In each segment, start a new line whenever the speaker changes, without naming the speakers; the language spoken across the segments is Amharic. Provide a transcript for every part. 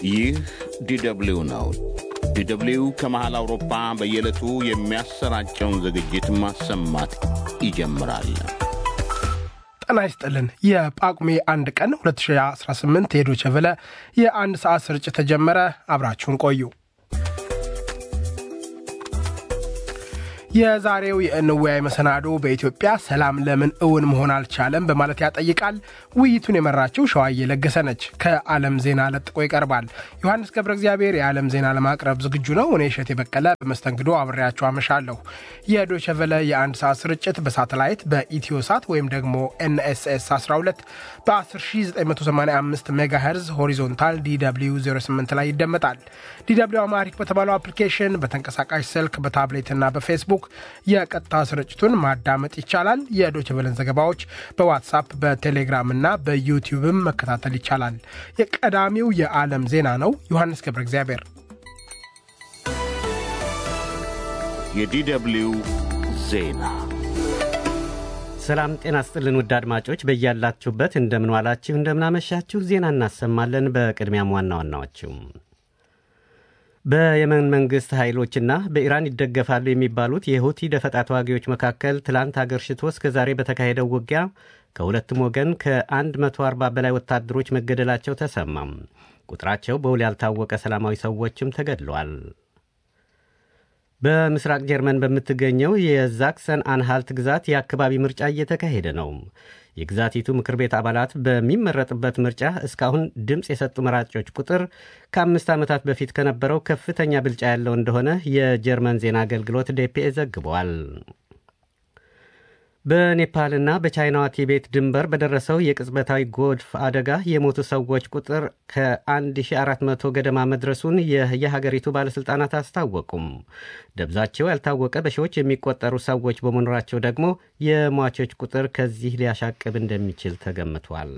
ይህ ዲደብሊው ነው። ዲደብሊው ከመሃል አውሮፓ በየዕለቱ የሚያሰራጨውን ዝግጅት ማሰማት ይጀምራል።
ጤና ይስጥልን። የጳጉሜ አንድ ቀን 2018 የዶቼ ቬለ የአንድ ሰዓት ስርጭት ተጀመረ። አብራችሁን ቆዩ። የዛሬው የእንወያይ መሰናዶ በኢትዮጵያ ሰላም ለምን እውን መሆን አልቻለም በማለት ያጠይቃል። ውይይቱን የመራችው ሸዋዬ ለገሰ ነች። ከዓለም ዜና ለጥቆ ይቀርባል። ዮሐንስ ገብረ እግዚአብሔር የዓለም ዜና ለማቅረብ ዝግጁ ነው። እኔ እሸት የበቀለ በመስተንግዶ አብሬያቸው አመሻለሁ። የዶቼ ቬለ የአንድ ሰዓት ስርጭት በሳተላይት በኢትዮ ሳት ወይም ደግሞ ኤንኤስኤስ 12 በ10985 ሜጋ ሄርዝ ሆሪዞንታል ዲw 08 ላይ ይደመጣል። ዲw አማሪክ በተባለው አፕሊኬሽን በተንቀሳቃሽ ስልክ በታብሌትና በፌስቡክ የቀጥታ ስርጭቱን ማዳመጥ ይቻላል። የዶች ቨለን ዘገባዎች በዋትሳፕ በቴሌግራም እና በዩቲዩብም መከታተል ይቻላል። የቀዳሚው የዓለም ዜና ነው። ዮሐንስ ገብረ እግዚአብሔር
የዲደብሊው ዜና
ሰላም ጤና ስጥልን ውድ አድማጮች በያላችሁበት እንደምንዋላችሁ እንደምናመሻችሁ ዜና እናሰማለን። በቅድሚያም ዋና ዋናዎችው በየመን መንግሥት ኃይሎችና በኢራን ይደገፋሉ የሚባሉት የሁቲ ደፈጣ ተዋጊዎች መካከል ትላንት አገርሽቶ እስከ ዛሬ በተካሄደው ውጊያ ከሁለቱም ወገን ከ140 በላይ ወታደሮች መገደላቸው ተሰማም። ቁጥራቸው በውል ያልታወቀ ሰላማዊ ሰዎችም ተገድለዋል። በምስራቅ ጀርመን በምትገኘው የዛክሰን አንሃልት ግዛት የአካባቢ ምርጫ እየተካሄደ ነው። የግዛቲቱ ምክር ቤት አባላት በሚመረጥበት ምርጫ እስካሁን ድምፅ የሰጡ መራጮች ቁጥር ከአምስት ዓመታት በፊት ከነበረው ከፍተኛ ብልጫ ያለው እንደሆነ የጀርመን ዜና አገልግሎት ዴፒኤ ዘግቧል። በኔፓልና በቻይናዋ ቲቤት ድንበር በደረሰው የቅጽበታዊ ጎርፍ አደጋ የሞቱ ሰዎች ቁጥር ከ1400 ገደማ መድረሱን የሀገሪቱ ባለሥልጣናት አስታወቁም። ደብዛቸው ያልታወቀ በሺዎች የሚቆጠሩ ሰዎች በመኖራቸው ደግሞ የሟቾች ቁጥር ከዚህ ሊያሻቅብ እንደሚችል ተገምቷል።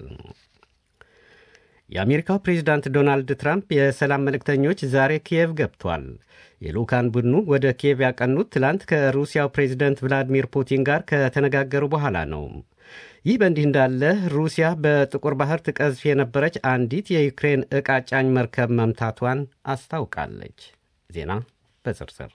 የአሜሪካው ፕሬዚዳንት ዶናልድ ትራምፕ የሰላም መልእክተኞች ዛሬ ኪየቭ ገብቷል። የልዑካን ቡድኑ ወደ ኪየቭ ያቀኑት ትላንት ከሩሲያው ፕሬዚደንት ቭላዲሚር ፑቲን ጋር ከተነጋገሩ በኋላ ነው። ይህ በእንዲህ እንዳለ ሩሲያ በጥቁር ባህር ትቀዝፍ የነበረች አንዲት የዩክሬን ዕቃ ጫኝ መርከብ መምታቷን አስታውቃለች። ዜና በዝርዝር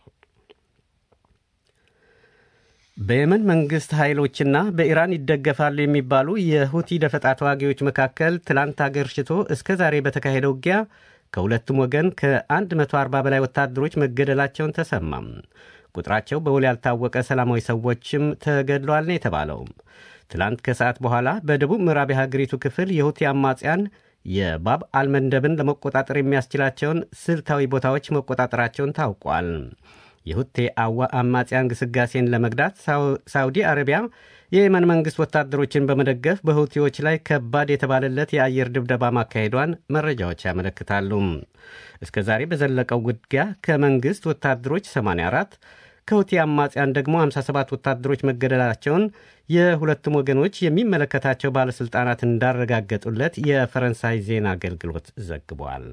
በየመን መንግሥት ኃይሎችና በኢራን ይደገፋሉ የሚባሉ የሁቲ ደፈጣ ተዋጊዎች መካከል ትላንት አገርሽቶ እስከ ዛሬ በተካሄደ ውጊያ ከሁለቱም ወገን ከ140 በላይ ወታደሮች መገደላቸውን ተሰማም። ቁጥራቸው በውል ያልታወቀ ሰላማዊ ሰዎችም ተገድለዋል ነው የተባለው። ትላንት ከሰዓት በኋላ በደቡብ ምዕራብ የሀገሪቱ ክፍል የሁቲ አማጽያን የባብ አልመንደብን ለመቆጣጠር የሚያስችላቸውን ስልታዊ ቦታዎች መቆጣጠራቸውን ታውቋል። የሁቴ አማጽያን ግስጋሴን ለመግዳት ሳውዲ አረቢያ የየመን መንግሥት ወታደሮችን በመደገፍ በሁቲዎች ላይ ከባድ የተባለለት የአየር ድብደባ ማካሄዷን መረጃዎች ያመለክታሉ። እስከ ዛሬ በዘለቀው ውጊያ ከመንግሥት ወታደሮች 84 ከሁቲ አማጽያን ደግሞ 57 ወታደሮች መገደላቸውን የሁለቱም ወገኖች የሚመለከታቸው ባለሥልጣናት እንዳረጋገጡለት የፈረንሳይ ዜና አገልግሎት ዘግቧል።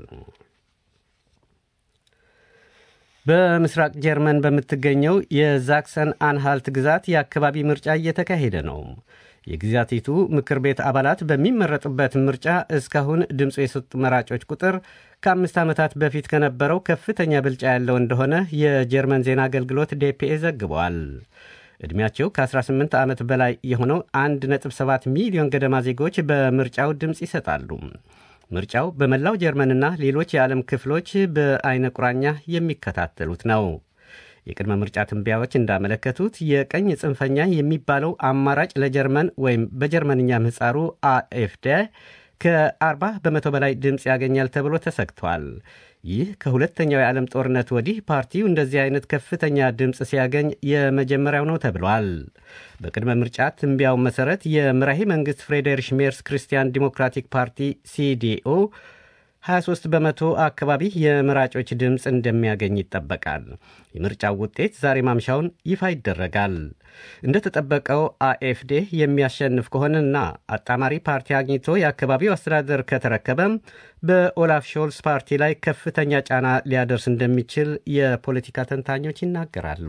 በምስራቅ ጀርመን በምትገኘው የዛክሰን አንሃልት ግዛት የአካባቢ ምርጫ እየተካሄደ ነው። የግዛቲቱ ምክር ቤት አባላት በሚመረጡበት ምርጫ እስካሁን ድምፁ የሰጡ መራጮች ቁጥር ከአምስት ዓመታት በፊት ከነበረው ከፍተኛ ብልጫ ያለው እንደሆነ የጀርመን ዜና አገልግሎት ዴፒኤ ዘግበዋል። ዕድሜያቸው ከ18 ዓመት በላይ የሆነው 1.7 ሚሊዮን ገደማ ዜጎች በምርጫው ድምፅ ይሰጣሉ። ምርጫው በመላው ጀርመንና ሌሎች የዓለም ክፍሎች በአይነ ቁራኛ የሚከታተሉት ነው። የቅድመ ምርጫ ትንበያዎች እንዳመለከቱት የቀኝ ጽንፈኛ የሚባለው አማራጭ ለጀርመን ወይም በጀርመንኛ ምህጻሩ አኤፍደ ከ40 በመቶ በላይ ድምፅ ያገኛል ተብሎ ተሰግቷል። ይህ ከሁለተኛው የዓለም ጦርነት ወዲህ ፓርቲው እንደዚህ አይነት ከፍተኛ ድምፅ ሲያገኝ የመጀመሪያው ነው ተብሏል። በቅድመ ምርጫ ትንቢያው መሠረት የምራሄ መንግሥት ፍሬዴሪሽ ሜርስ ክርስቲያን ዲሞክራቲክ ፓርቲ ሲዲኦ 23 በመቶ አካባቢ የመራጮች ድምፅ እንደሚያገኝ ይጠበቃል። የምርጫው ውጤት ዛሬ ማምሻውን ይፋ ይደረጋል። እንደተጠበቀው አኤፍዴ የሚያሸንፍ ከሆነና አጣማሪ ፓርቲ አግኝቶ የአካባቢው አስተዳደር ከተረከበም በኦላፍ ሾልስ ፓርቲ ላይ ከፍተኛ ጫና ሊያደርስ እንደሚችል የፖለቲካ ተንታኞች ይናገራሉ።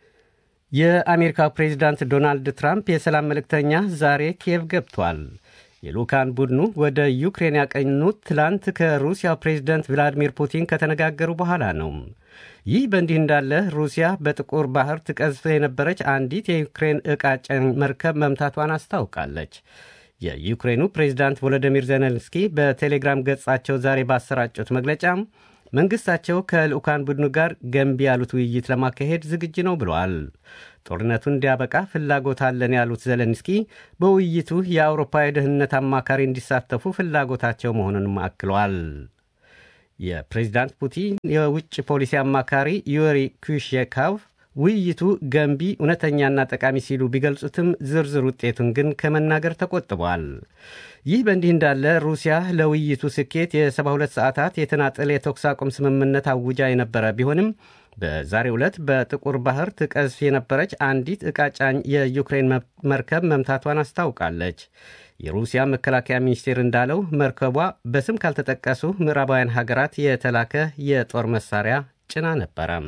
የአሜሪካው ፕሬዚዳንት ዶናልድ ትራምፕ የሰላም መልእክተኛ ዛሬ ኪየቭ ገብቷል። የልኡካን ቡድኑ ወደ ዩክሬን ያቀኑት ትላንት ከሩሲያው ፕሬዝደንት ቭላዲሚር ፑቲን ከተነጋገሩ በኋላ ነው። ይህ በእንዲህ እንዳለ ሩሲያ በጥቁር ባህር ትቀዝፍ የነበረች አንዲት የዩክሬን ዕቃ ጫኝ መርከብ መምታቷን አስታውቃለች። የዩክሬኑ ፕሬዝዳንት ቮሎዲሚር ዜሌንስኪ በቴሌግራም ገጻቸው ዛሬ ባሰራጩት መግለጫ መንግሥታቸው ከልዑካን ቡድኑ ጋር ገንቢ ያሉት ውይይት ለማካሄድ ዝግጁ ነው ብለዋል። ጦርነቱ እንዲያበቃ ፍላጎት አለን ያሉት ዜሌንስኪ በውይይቱ የአውሮፓ የደህንነት አማካሪ እንዲሳተፉ ፍላጎታቸው መሆኑንም አክለዋል። የፕሬዚዳንት ፑቲን የውጭ ፖሊሲ አማካሪ ዩሪ ኩሽካቭ ውይይቱ ገንቢ፣ እውነተኛና ጠቃሚ ሲሉ ቢገልጹትም ዝርዝር ውጤቱን ግን ከመናገር ተቆጥቧል። ይህ በእንዲህ እንዳለ ሩሲያ ለውይይቱ ስኬት የ72 ሰዓታት የተናጠል የተኩስ አቁም ስምምነት አውጃ የነበረ ቢሆንም በዛሬው ዕለት በጥቁር ባህር ትቀዝፍ የነበረች አንዲት ዕቃ ጫኝ የዩክሬን መርከብ መምታቷን አስታውቃለች። የሩሲያ መከላከያ ሚኒስቴር እንዳለው መርከቧ በስም ካልተጠቀሱ ምዕራባውያን ሀገራት የተላከ የጦር መሳሪያ ጭና ነበረም።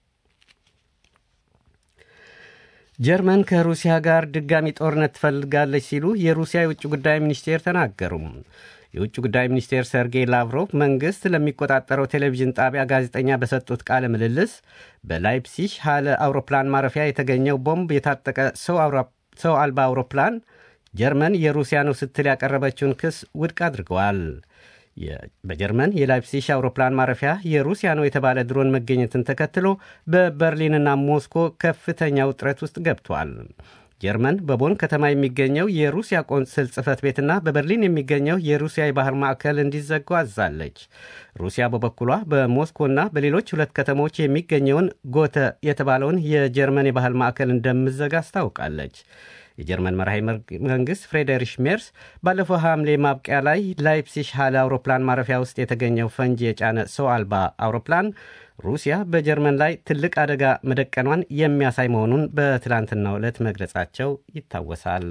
ጀርመን ከሩሲያ ጋር ድጋሚ ጦርነት ትፈልጋለች ሲሉ የሩሲያ የውጭ ጉዳይ ሚኒስቴር ተናገሩ። የውጭ ጉዳይ ሚኒስቴር ሰርጌይ ላቭሮቭ መንግሥት ለሚቆጣጠረው ቴሌቪዥን ጣቢያ ጋዜጠኛ በሰጡት ቃለ ምልልስ በላይፕሲሽ ሃለ አውሮፕላን ማረፊያ የተገኘው ቦምብ የታጠቀ ሰው አልባ አውሮፕላን ጀርመን የሩሲያ ነው ስትል ያቀረበችውን ክስ ውድቅ አድርገዋል። በጀርመን የላይፕሲሽ አውሮፕላን ማረፊያ የሩሲያ ነው የተባለ ድሮን መገኘትን ተከትሎ በበርሊንና ሞስኮ ከፍተኛ ውጥረት ውስጥ ገብቷል። ጀርመን በቦን ከተማ የሚገኘው የሩሲያ ቆንስል ጽሕፈት ቤትና በበርሊን የሚገኘው የሩሲያ የባህር ማዕከል እንዲዘጉ አዛለች። ሩሲያ በበኩሏ በሞስኮና በሌሎች ሁለት ከተሞች የሚገኘውን ጎተ የተባለውን የጀርመን የባህል ማዕከል እንደምዘጋ አስታውቃለች። የጀርመን መራሄ መንግሥት ፍሬደሪሽ ሜርስ ባለፈው ሐምሌ ማብቂያ ላይ ላይፕሲሽ ሃለ አውሮፕላን ማረፊያ ውስጥ የተገኘው ፈንጂ የጫነ ሰው አልባ አውሮፕላን ሩሲያ በጀርመን ላይ ትልቅ አደጋ መደቀኗን የሚያሳይ መሆኑን በትላንትናው ዕለት መግለጻቸው ይታወሳል።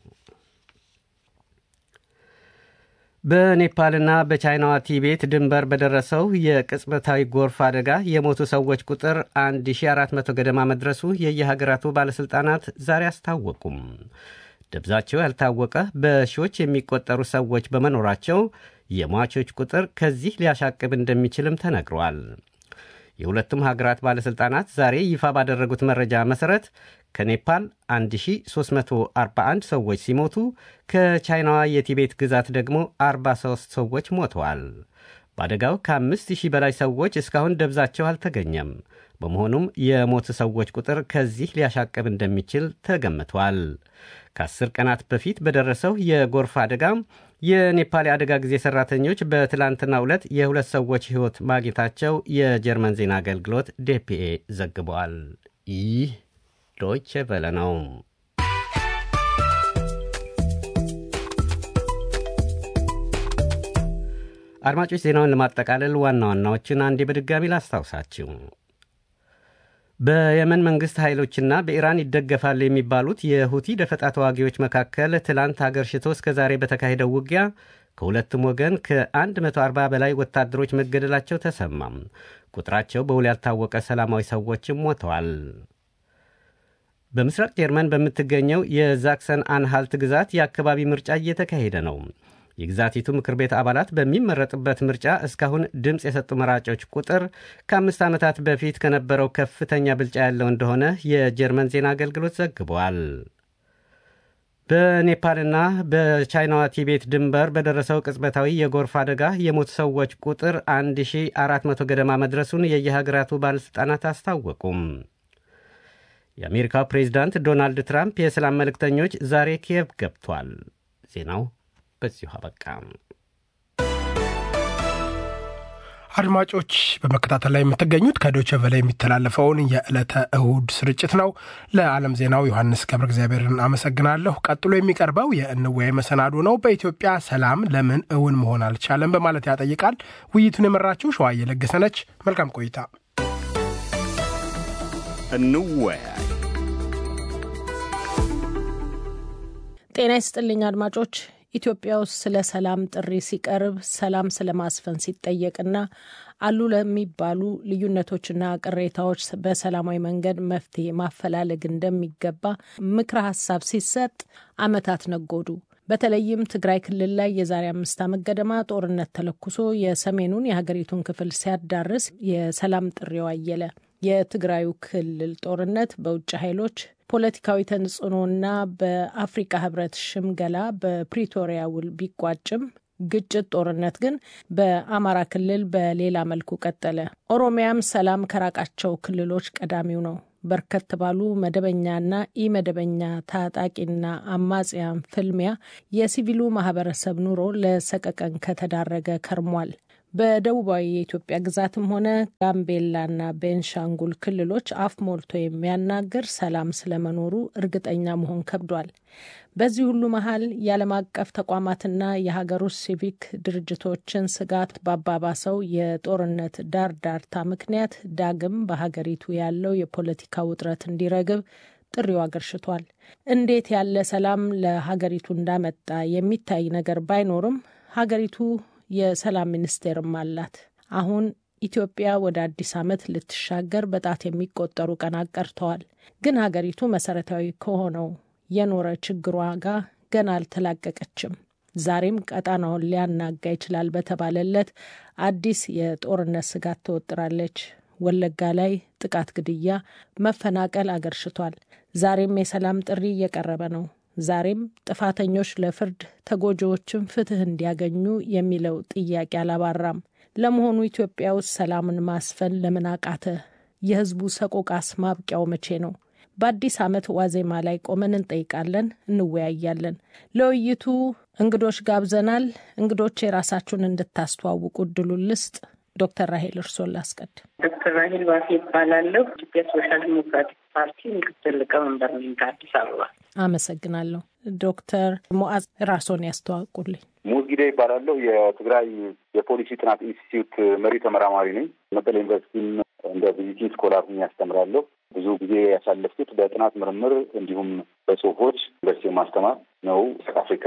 በኔፓልና በቻይናዋ ቲቤት ድንበር በደረሰው የቅጽበታዊ ጎርፍ አደጋ የሞቱ ሰዎች ቁጥር 1400 ገደማ መድረሱ የየሀገራቱ ባለሥልጣናት ዛሬ አስታወቁም። ደብዛቸው ያልታወቀ በሺዎች የሚቆጠሩ ሰዎች በመኖራቸው የሟቾች ቁጥር ከዚህ ሊያሻቅብ እንደሚችልም ተነግሯል። የሁለቱም ሀገራት ባለሥልጣናት ዛሬ ይፋ ባደረጉት መረጃ መሠረት ከኔፓል 1341 ሰዎች ሲሞቱ ከቻይናዋ የቲቤት ግዛት ደግሞ 43 ሰዎች ሞተዋል። በአደጋው ከ5000 በላይ ሰዎች እስካሁን ደብዛቸው አልተገኘም። በመሆኑም የሞቱ ሰዎች ቁጥር ከዚህ ሊያሻቅብ እንደሚችል ተገምቷል። ከአስር ቀናት በፊት በደረሰው የጎርፍ አደጋ የኔፓል የአደጋ ጊዜ ሠራተኞች በትላንትናው ዕለት የሁለት ሰዎች ሕይወት ማግኘታቸው የጀርመን ዜና አገልግሎት ዴፒኤ ዘግበዋል። ይህ ዶይቼ ቬለ ነው። አድማጮች ዜናውን ለማጠቃለል ዋና ዋናዎችን አንዴ በድጋሚ ላስታውሳችሁ። በየመን መንግሥት ኃይሎችና በኢራን ይደገፋል የሚባሉት የሁቲ ደፈጣ ተዋጊዎች መካከል ትላንት አገር ሽቶ እስከ ዛሬ በተካሄደው ውጊያ ከሁለቱም ወገን ከ140 በላይ ወታደሮች መገደላቸው ተሰማም። ቁጥራቸው በውል ያልታወቀ ሰላማዊ ሰዎችም ሞተዋል። በምስራቅ ጀርመን በምትገኘው የዛክሰን አንሃልት ግዛት የአካባቢ ምርጫ እየተካሄደ ነው። የግዛቲቱ ምክር ቤት አባላት በሚመረጥበት ምርጫ እስካሁን ድምፅ የሰጡ መራጮች ቁጥር ከአምስት ዓመታት በፊት ከነበረው ከፍተኛ ብልጫ ያለው እንደሆነ የጀርመን ዜና አገልግሎት ዘግቧል። በኔፓልና በቻይናዋ ቲቤት ድንበር በደረሰው ቅጽበታዊ የጎርፍ አደጋ የሞቱ ሰዎች ቁጥር 1400 ገደማ መድረሱን የየሀገራቱ ባለሥልጣናት አስታወቁም። የአሜሪካው ፕሬዚዳንት ዶናልድ ትራምፕ የሰላም መልእክተኞች ዛሬ ኪየቭ ገብቷል። ዜናው በዚሁ አበቃ።
አድማጮች በመከታተል ላይ የምትገኙት ከዶቸ ቨለ የሚተላለፈውን የዕለተ እሁድ ስርጭት ነው። ለዓለም ዜናው ዮሐንስ ገብረ እግዚአብሔርን አመሰግናለሁ። ቀጥሎ የሚቀርበው የእንወያይ መሰናዶ ነው። በኢትዮጵያ ሰላም ለምን እውን መሆን አልቻለም በማለት ያጠይቃል። ውይይቱን የመራችው ሸዋዬ ለገሰ ነች። መልካም ቆይታ።
እንወያይ።
ጤና ይስጥልኝ አድማጮች። ኢትዮጵያ ውስጥ ስለ ሰላም ጥሪ ሲቀርብ ሰላም ስለ ማስፈን ሲጠየቅና አሉ ለሚባሉ ልዩነቶችና ቅሬታዎች በሰላማዊ መንገድ መፍትሄ ማፈላለግ እንደሚገባ ምክረ ሀሳብ ሲሰጥ ዓመታት ነጎዱ። በተለይም ትግራይ ክልል ላይ የዛሬ አምስት ዓመት ገደማ ጦርነት ተለኩሶ የሰሜኑን የሀገሪቱን ክፍል ሲያዳርስ የሰላም ጥሪው አየለ። የትግራዩ ክልል ጦርነት በውጭ ኃይሎች ፖለቲካዊ ተጽዕኖና በአፍሪካ ህብረት ሽምገላ በፕሪቶሪያ ውል ቢቋጭም ግጭት፣ ጦርነት ግን በአማራ ክልል በሌላ መልኩ ቀጠለ። ኦሮሚያም ሰላም ከራቃቸው ክልሎች ቀዳሚው ነው። በርከት ባሉ መደበኛና ኢመደበኛ ታጣቂና አማጽያን ፍልሚያ የሲቪሉ ማህበረሰብ ኑሮ ለሰቀቀን ከተዳረገ ከርሟል። በደቡባዊ የኢትዮጵያ ግዛትም ሆነ ጋምቤላና ቤንሻንጉል ክልሎች አፍ ሞልቶ የሚያናግር ሰላም ስለመኖሩ እርግጠኛ መሆን ከብዷል። በዚህ ሁሉ መሀል የዓለም አቀፍ ተቋማትና የሀገር ውስጥ ሲቪክ ድርጅቶችን ስጋት ባባባሰው የጦርነት ዳር ዳርታ ምክንያት ዳግም በሀገሪቱ ያለው የፖለቲካ ውጥረት እንዲረግብ ጥሪው አገርሽቷል። እንዴት ያለ ሰላም ለሀገሪቱ እንዳመጣ የሚታይ ነገር ባይኖርም ሀገሪቱ የሰላም ሚኒስቴርም አላት። አሁን ኢትዮጵያ ወደ አዲስ ዓመት ልትሻገር በጣት የሚቆጠሩ ቀናት ቀርተዋል። ግን ሀገሪቱ መሰረታዊ ከሆነው የኖረ ችግሯ ጋር ገና አልተላቀቀችም። ዛሬም ቀጣናውን ሊያናጋ ይችላል በተባለለት አዲስ የጦርነት ስጋት ተወጥራለች። ወለጋ ላይ ጥቃት፣ ግድያ፣ መፈናቀል አገርሽቷል። ዛሬም የሰላም ጥሪ እየቀረበ ነው። ዛሬም ጥፋተኞች ለፍርድ ተጎጂዎችም ፍትህ እንዲያገኙ የሚለው ጥያቄ አላባራም። ለመሆኑ ኢትዮጵያ ውስጥ ሰላምን ማስፈን ለምን አቃተ? የህዝቡ ሰቆቃስ ማብቂያው መቼ ነው? በአዲስ ዓመት ዋዜማ ላይ ቆመን እንጠይቃለን፣ እንወያያለን። ለውይይቱ እንግዶች ጋብዘናል። እንግዶች የራሳችሁን እንድታስተዋውቁ እድሉን ልስጥ። ዶክተር ራሄል እርሶን ላስቀድ።
ዶክተር ራሄል ባፌ ይባላለሁ። ኢትዮጵያ ሶሻል ዲሞክራቲክ ፓርቲ ምክትል ሊቀመንበር ነኝ ከአዲስ አበባ።
አመሰግናለሁ። ዶክተር ሞዓዝ ራስዎን ያስተዋውቁልኝ።
ሙዝጊዳ ይባላለሁ። የትግራይ የፖሊሲ ጥናት ኢንስቲትዩት መሪ ተመራማሪ ነኝ። መቀሌ ዩኒቨርሲቲም እንደ ቪዚቲንግ ስኮላር ሁኜ ያስተምራለሁ። ብዙ ጊዜ ያሳለፍኩት በጥናት ምርምር እንዲሁም በጽሁፎች ዩኒቨርሲቲ ማስተማር ነው። ምስራቅ አፍሪካ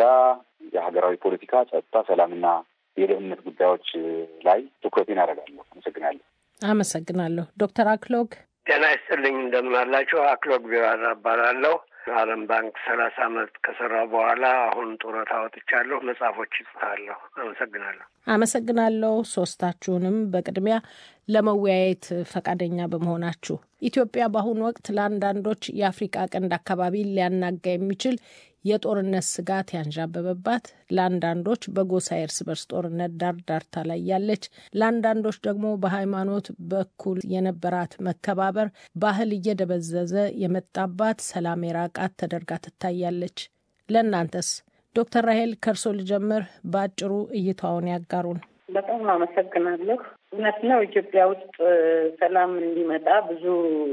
የሀገራዊ ፖለቲካ፣ ጸጥታ፣ ሰላምና የደህንነት ጉዳዮች ላይ ትኩረቴን አደርጋለሁ። አመሰግናለሁ።
አመሰግናለሁ። ዶክተር አክሎግ
ጤና ይስጥልኝ። እንደምን አላችሁ? አክሎግ ቢራራ እባላለሁ። ዓለም ባንክ ሰላሳ አመት ከሰራው በኋላ አሁን ጡረታ ወጥቻለሁ። መጽሐፎች ይጽፋለሁ። አመሰግናለሁ።
አመሰግናለሁ ሶስታችሁንም በቅድሚያ ለመወያየት ፈቃደኛ በመሆናችሁ። ኢትዮጵያ በአሁኑ ወቅት ለአንዳንዶች የአፍሪቃ ቀንድ አካባቢ ሊያናጋ የሚችል የጦርነት ስጋት ያንዣበበባት፣ ለአንዳንዶች በጎሳ የእርስ በርስ ጦርነት ዳር ዳርታ ላይ ያለች፣ ለአንዳንዶች ደግሞ በሃይማኖት በኩል የነበራት መከባበር ባህል እየደበዘዘ የመጣባት ሰላም የራቃት ተደርጋ ትታያለች። ለእናንተስ? ዶክተር ራሄል ከእርሶ ልጀምር። በአጭሩ እይታውን ያጋሩን።
በጣም አመሰግናለሁ። እውነት ነው ኢትዮጵያ ውስጥ ሰላም እንዲመጣ ብዙ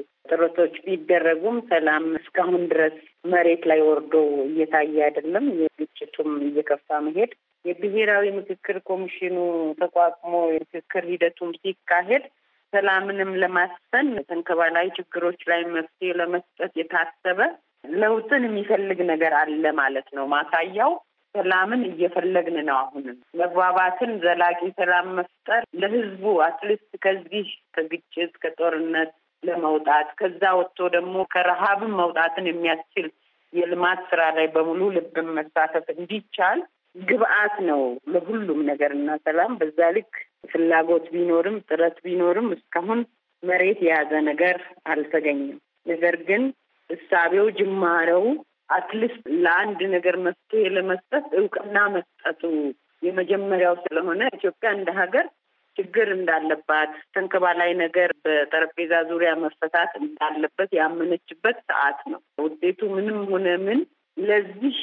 ጥረቶች ቢደረጉም ሰላም እስካሁን ድረስ መሬት ላይ ወርዶ እየታየ አይደለም። የግጭቱም እየከፋ መሄድ የብሔራዊ ምክክር ኮሚሽኑ ተቋቁሞ የምክክር ሂደቱም ሲካሄድ ሰላምንም ለማስፈን ተንከባላዊ ችግሮች ላይ መፍትሄ ለመስጠት የታሰበ ለውጥን የሚፈልግ ነገር አለ ማለት ነው። ማሳያው ሰላምን እየፈለግን ነው። አሁንም መግባባትን፣ ዘላቂ ሰላም መፍጠር ለህዝቡ አትሊስት ከዚህ ከግጭት ከጦርነት ለመውጣት ከዛ ወጥቶ ደግሞ ከረሃብን መውጣትን የሚያስችል የልማት ስራ ላይ በሙሉ ልብን መሳተፍ እንዲቻል ግብአት ነው ለሁሉም ነገር እና ሰላም በዛ ልክ ፍላጎት ቢኖርም ጥረት ቢኖርም እስካሁን መሬት የያዘ ነገር አልተገኘም። ነገር ግን እሳቤው ጅማሬው አትሊስት ለአንድ ነገር መፍትሄ ለመስጠት እውቅና መስጠቱ የመጀመሪያው ስለሆነ ኢትዮጵያ እንደ ሀገር ችግር እንዳለባት ተንከባላይ ነገር በጠረጴዛ ዙሪያ መፈታት እንዳለበት ያመነችበት ሰዓት ነው። ውጤቱ ምንም ሆነ ምን ለዚህ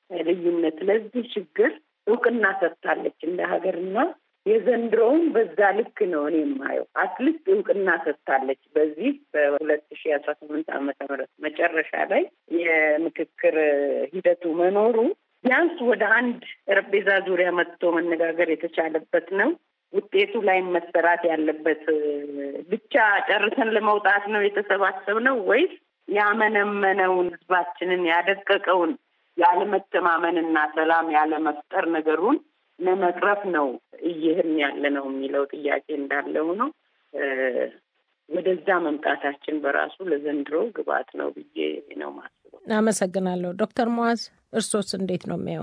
ልዩነት ለዚህ ችግር እውቅና ሰጥታለች እንደ ሀገርና የዘንድሮውን በዛ ልክ ነው እኔ የማየው። አትሊስት እውቅና ሰጥታለች። በዚህ በሁለት ሺ አስራ ስምንት ዓመተ ምህረት መጨረሻ ላይ የምክክር ሂደቱ መኖሩ ቢያንስ ወደ አንድ ጠረጴዛ ዙሪያ መጥቶ መነጋገር የተቻለበት ነው። ውጤቱ ላይ መሰራት ያለበት ብቻ ጨርሰን ለመውጣት ነው የተሰባሰብነው ወይስ ያመነመነውን ህዝባችንን ያደቀቀውን ያለመተማመንና ሰላም ያለመፍጠር ነገሩን ለመቅረፍ ነው እየሄድን ያለ ነው የሚለው ጥያቄ እንዳለው ነው። ወደዛ መምጣታችን በራሱ ለዘንድሮ ግብዓት ነው ብዬ ነው ማስበው።
አመሰግናለሁ። ዶክተር ሙዓዝ እርሶስ እንዴት ነው የሚያዩት?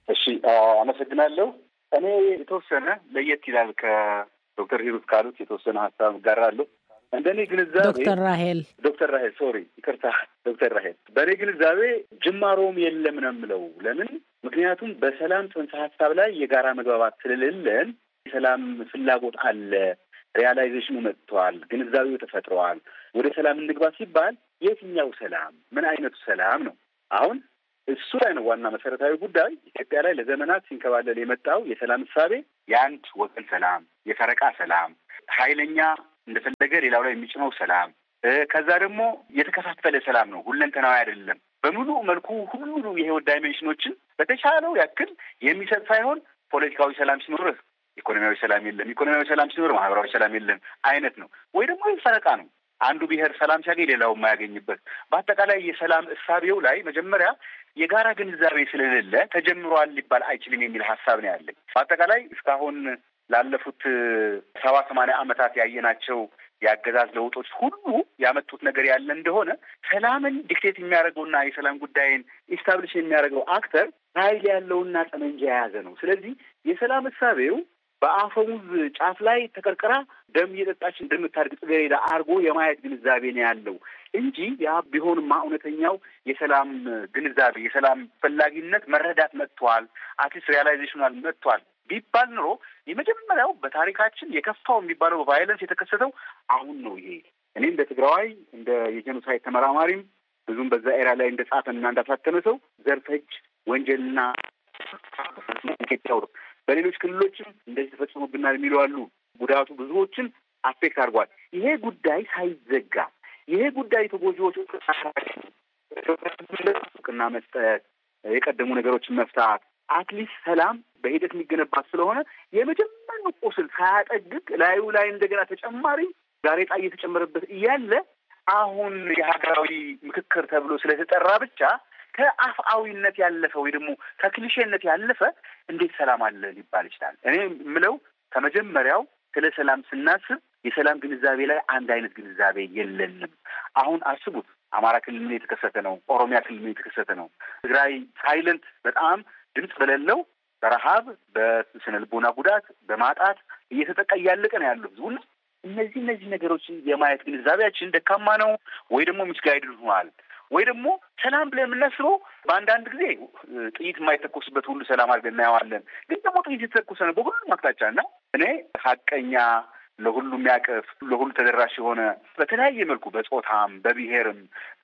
እሺ አመሰግናለሁ። እኔ የተወሰነ ለየት ይላል ከዶክተር ሂሩት ካሉት የተወሰነ ሀሳብ እጋራለሁ። እንደ እኔ ግንዛቤ
ዶክተር ራሄል
ዶክተር ራሄል ሶሪ ይቅርታ ዶክተር ራሄል በእኔ ግንዛቤ ጅማሮም የለም ነው የምለው። ለምን? ምክንያቱም በሰላም ጽንሰ ሀሳብ ላይ የጋራ መግባባት ስለሌለን የሰላም ፍላጎት አለ፣ ሪያላይዜሽኑ መጥቷል፣ ግንዛቤው ተፈጥረዋል። ወደ ሰላም እንግባ ሲባል የትኛው ሰላም፣ ምን አይነቱ ሰላም ነው? አሁን እሱ ላይ ነው ዋና መሰረታዊ ጉዳይ። ኢትዮጵያ ላይ ለዘመናት ሲንከባለል የመጣው የሰላም እሳቤ የአንድ ወገን ሰላም፣ የፈረቃ ሰላም፣ ኃይለኛ እንደፈለገ ሌላው ላይ የሚጭነው ሰላም፣ ከዛ ደግሞ የተከፋፈለ ሰላም ነው። ሁለንተናዊ አይደለም። በሙሉ መልኩ ሁሉ የህይወት ዳይሜንሽኖችን በተቻለው ያክል የሚሰጥ ሳይሆን ፖለቲካዊ ሰላም ሲኖርህ ኢኮኖሚያዊ ሰላም የለም፣ ኢኮኖሚያዊ ሰላም ሲኖር ማህበራዊ ሰላም የለም አይነት ነው። ወይ ደግሞ ፈረቃ ነው። አንዱ ብሔር ሰላም ሲያገኝ ሌላው የማያገኝበት በአጠቃላይ የሰላም እሳቤው ላይ መጀመሪያ የጋራ ግንዛቤ ስለሌለ ተጀምሯል ሊባል አይችልም የሚል ሀሳብ ነው ያለኝ። በአጠቃላይ እስካሁን ላለፉት ሰባ ሰማንያ ዓመታት ያየናቸው የአገዛዝ ለውጦች ሁሉ ያመጡት ነገር ያለ እንደሆነ ሰላምን ዲክቴት የሚያደርገውና የሰላም ጉዳይን ኢስታብሊሽ የሚያደርገው አክተር ኃይል ያለውና ጠመንጃ የያዘ ነው። ስለዚህ የሰላም እሳቤው በአፈሙዝ ጫፍ ላይ ተቀርቅራ ደም እየጠጣች እንደምታድግ ጽጌረዳ አድርጎ የማየት ግንዛቤ ነው ያለው እንጂ ያ ቢሆንማ እውነተኛው የሰላም ግንዛቤ የሰላም ፈላጊነት መረዳት መጥቷል፣ አትሊስት ሪያላይዜሽናል መጥቷል ቢባል ኑሮ የመጀመሪያው በታሪካችን የከፋው የሚባለው ቫይለንስ የተከሰተው አሁን ነው። ይሄ እኔ እንደ ትግራዋይ እንደ የጄኖሳይድ ተመራማሪም ብዙም በዛ ኤራ ላይ እንደ ጻፈና እንዳሳተመ ሰው ዘርፈጅ ወንጀልና ኢትዮጵያ በሌሎች ክልሎችም እንደዚህ ተፈጽሞብናል የሚሉ አሉ። ጉዳቱ ብዙዎችን አፌክት አድርጓል። ይሄ ጉዳይ ሳይዘጋ ይሄ ጉዳይ ተጎጂዎች እውቅና መስጠት፣ የቀደሙ ነገሮችን መፍታት አትሊስት ሰላም በሂደት የሚገነባት ስለሆነ የመጀመሪያው ቁስል ሳያጠግግ ላዩ ላይ እንደገና ተጨማሪ ጋሬጣ እየተጨመረበት እያለ አሁን የሀገራዊ ምክክር ተብሎ ስለተጠራ ብቻ ከአፍአዊነት ያለፈ ወይ ደግሞ ከክሊሼነት ያለፈ እንዴት ሰላም አለ ሊባል ይችላል? እኔ የምለው ከመጀመሪያው ስለ ሰላም ስናስብ የሰላም ግንዛቤ ላይ አንድ አይነት ግንዛቤ የለንም። አሁን አስቡት፣ አማራ ክልል ምን የተከሰተ ነው? ኦሮሚያ ክልል ምን የተከሰተ ነው? ትግራይ ሳይለንት በጣም ድምፅ በሌለው በረሀብ በስነ ልቦና ጉዳት በማጣት እየተጠቃ እያለቀ ነው ያለው ህዝቡና እነዚህ እነዚህ ነገሮችን የማየት ግንዛቤያችን ደካማ ነው ወይ ደግሞ ሚስጋይድ ሆኗል ወይ ደግሞ ሰላም ብለን የምናስበው በአንዳንድ ጊዜ ጥይት የማይተኮስበት ሁሉ ሰላም አድርገን እናየዋለን። ግን ደግሞ ጥይት የተተኮሰ ነው በሁሉም አቅጣጫ እና እኔ ሀቀኛ ለሁሉ የሚያቅፍ ለሁሉ ተደራሽ የሆነ በተለያየ መልኩ በጾታም በብሔርም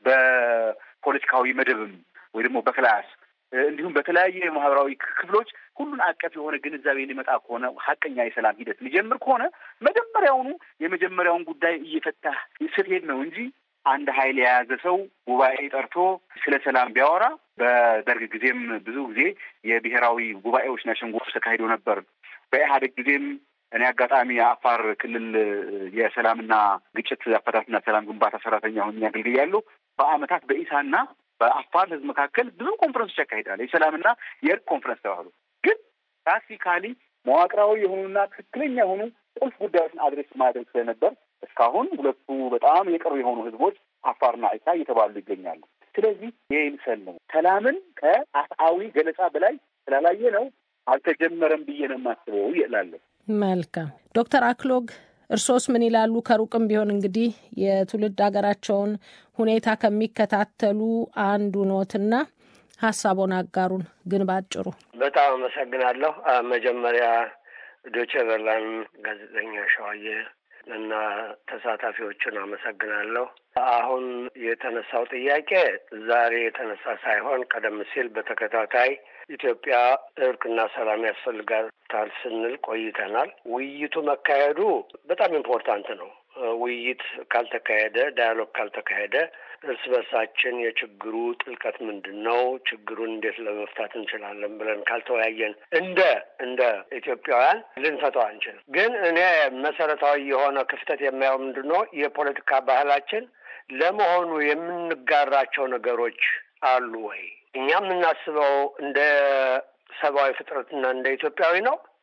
በፖለቲካዊ መደብም ወይ ደግሞ በክላስ እንዲሁም በተለያየ ማህበራዊ ክፍሎች ሁሉን አቀፍ የሆነ ግንዛቤ ሊመጣ ከሆነ ሀቀኛ የሰላም ሂደት ሊጀምር ከሆነ መጀመሪያውኑ የመጀመሪያውን ጉዳይ እየፈታህ ስትሄድ ነው እንጂ አንድ ኃይል የያዘ ሰው ጉባኤ ጠርቶ ስለ ሰላም ቢያወራ በደርግ ጊዜም ብዙ ጊዜ የብሔራዊ ጉባኤዎችና ሸንጎች ተካሂዶ ነበር። በኢህአዴግ ጊዜም እኔ አጋጣሚ የአፋር ክልል የሰላምና ግጭት አፈታትና ሰላም ግንባታ ሰራተኛ ሆኜ አገልግያለሁ። በአመታት በኢሳና በአፋር ህዝብ መካከል ብዙ ኮንፈረንሶች ያካሂዳል። የሰላምና የእርቅ ኮንፈረንስ ተባሉ። ግን ፕራክቲካሊ መዋቅራዊ የሆኑና ትክክለኛ የሆኑ ቁልፍ ጉዳዮችን አድሬስ ማድረግ ስለነበር እስካሁን ሁለቱ በጣም የቅርብ የሆኑ ህዝቦች አፋርና ኢሳ እየተባሉ ይገኛሉ። ስለዚህ ይህ ምሰል ነው። ሰላምን ከአፍአዊ ገለጻ በላይ ስላላየ ነው አልተጀመረም ብዬ ነው የማስበው እላለሁ።
መልካም ዶክተር አክሎግ እርሶስ ምን ይላሉ? ከሩቅም ቢሆን እንግዲህ የትውልድ ሀገራቸውን ሁኔታ ከሚከታተሉ አንዱ ኖትና ሀሳቦን አጋሩን። ግን ባጭሩ
በጣም አመሰግናለሁ። መጀመሪያ ዶቼ ቬለን ጋዜጠኛ ሸዋዬ እና ተሳታፊዎቹን አመሰግናለሁ። አሁን የተነሳው ጥያቄ ዛሬ የተነሳ ሳይሆን ቀደም ሲል በተከታታይ ኢትዮጵያ እርቅና ሰላም ያስፈልጋታል ስንል ቆይተናል። ውይይቱ መካሄዱ በጣም ኢምፖርታንት ነው። ውይይት ካልተካሄደ፣ ዳያሎግ ካልተካሄደ እርስ በርሳችን የችግሩ ጥልቀት ምንድን ነው፣ ችግሩን እንዴት ለመፍታት እንችላለን ብለን ካልተወያየን እንደ እንደ ኢትዮጵያውያን ልንፈታው አንችልም። ግን እኔ መሰረታዊ የሆነ ክፍተት የማየው ምንድን ነው የፖለቲካ ባህላችን ለመሆኑ የምንጋራቸው ነገሮች አሉ ወይ? እኛ የምናስበው እንደ ሰብአዊ ፍጥረትና እንደ ኢትዮጵያዊ ነው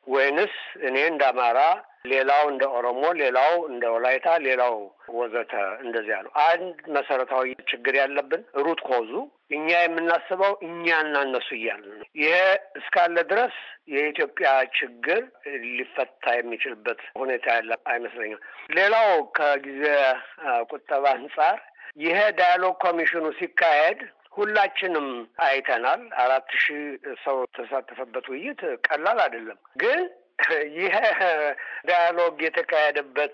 ወይንስ እኔ እንደ አማራ፣ ሌላው እንደ ኦሮሞ፣ ሌላው እንደ ወላይታ፣ ሌላው ወዘተ እንደዚያ ነው። አንድ መሰረታዊ ችግር ያለብን ሩት ኮዙ እኛ የምናስበው እኛና እነሱ እያልን ነው። ይሄ እስካለ ድረስ የኢትዮጵያ ችግር ሊፈታ የሚችልበት ሁኔታ ያለ አይመስለኝም። ሌላው ከጊዜ ቁጠባ አንጻር ይሄ ዳያሎግ ኮሚሽኑ ሲካሄድ ሁላችንም አይተናል። አራት ሺህ ሰው የተሳተፈበት ውይይት ቀላል አይደለም። ግን ይህ ዳያሎግ የተካሄደበት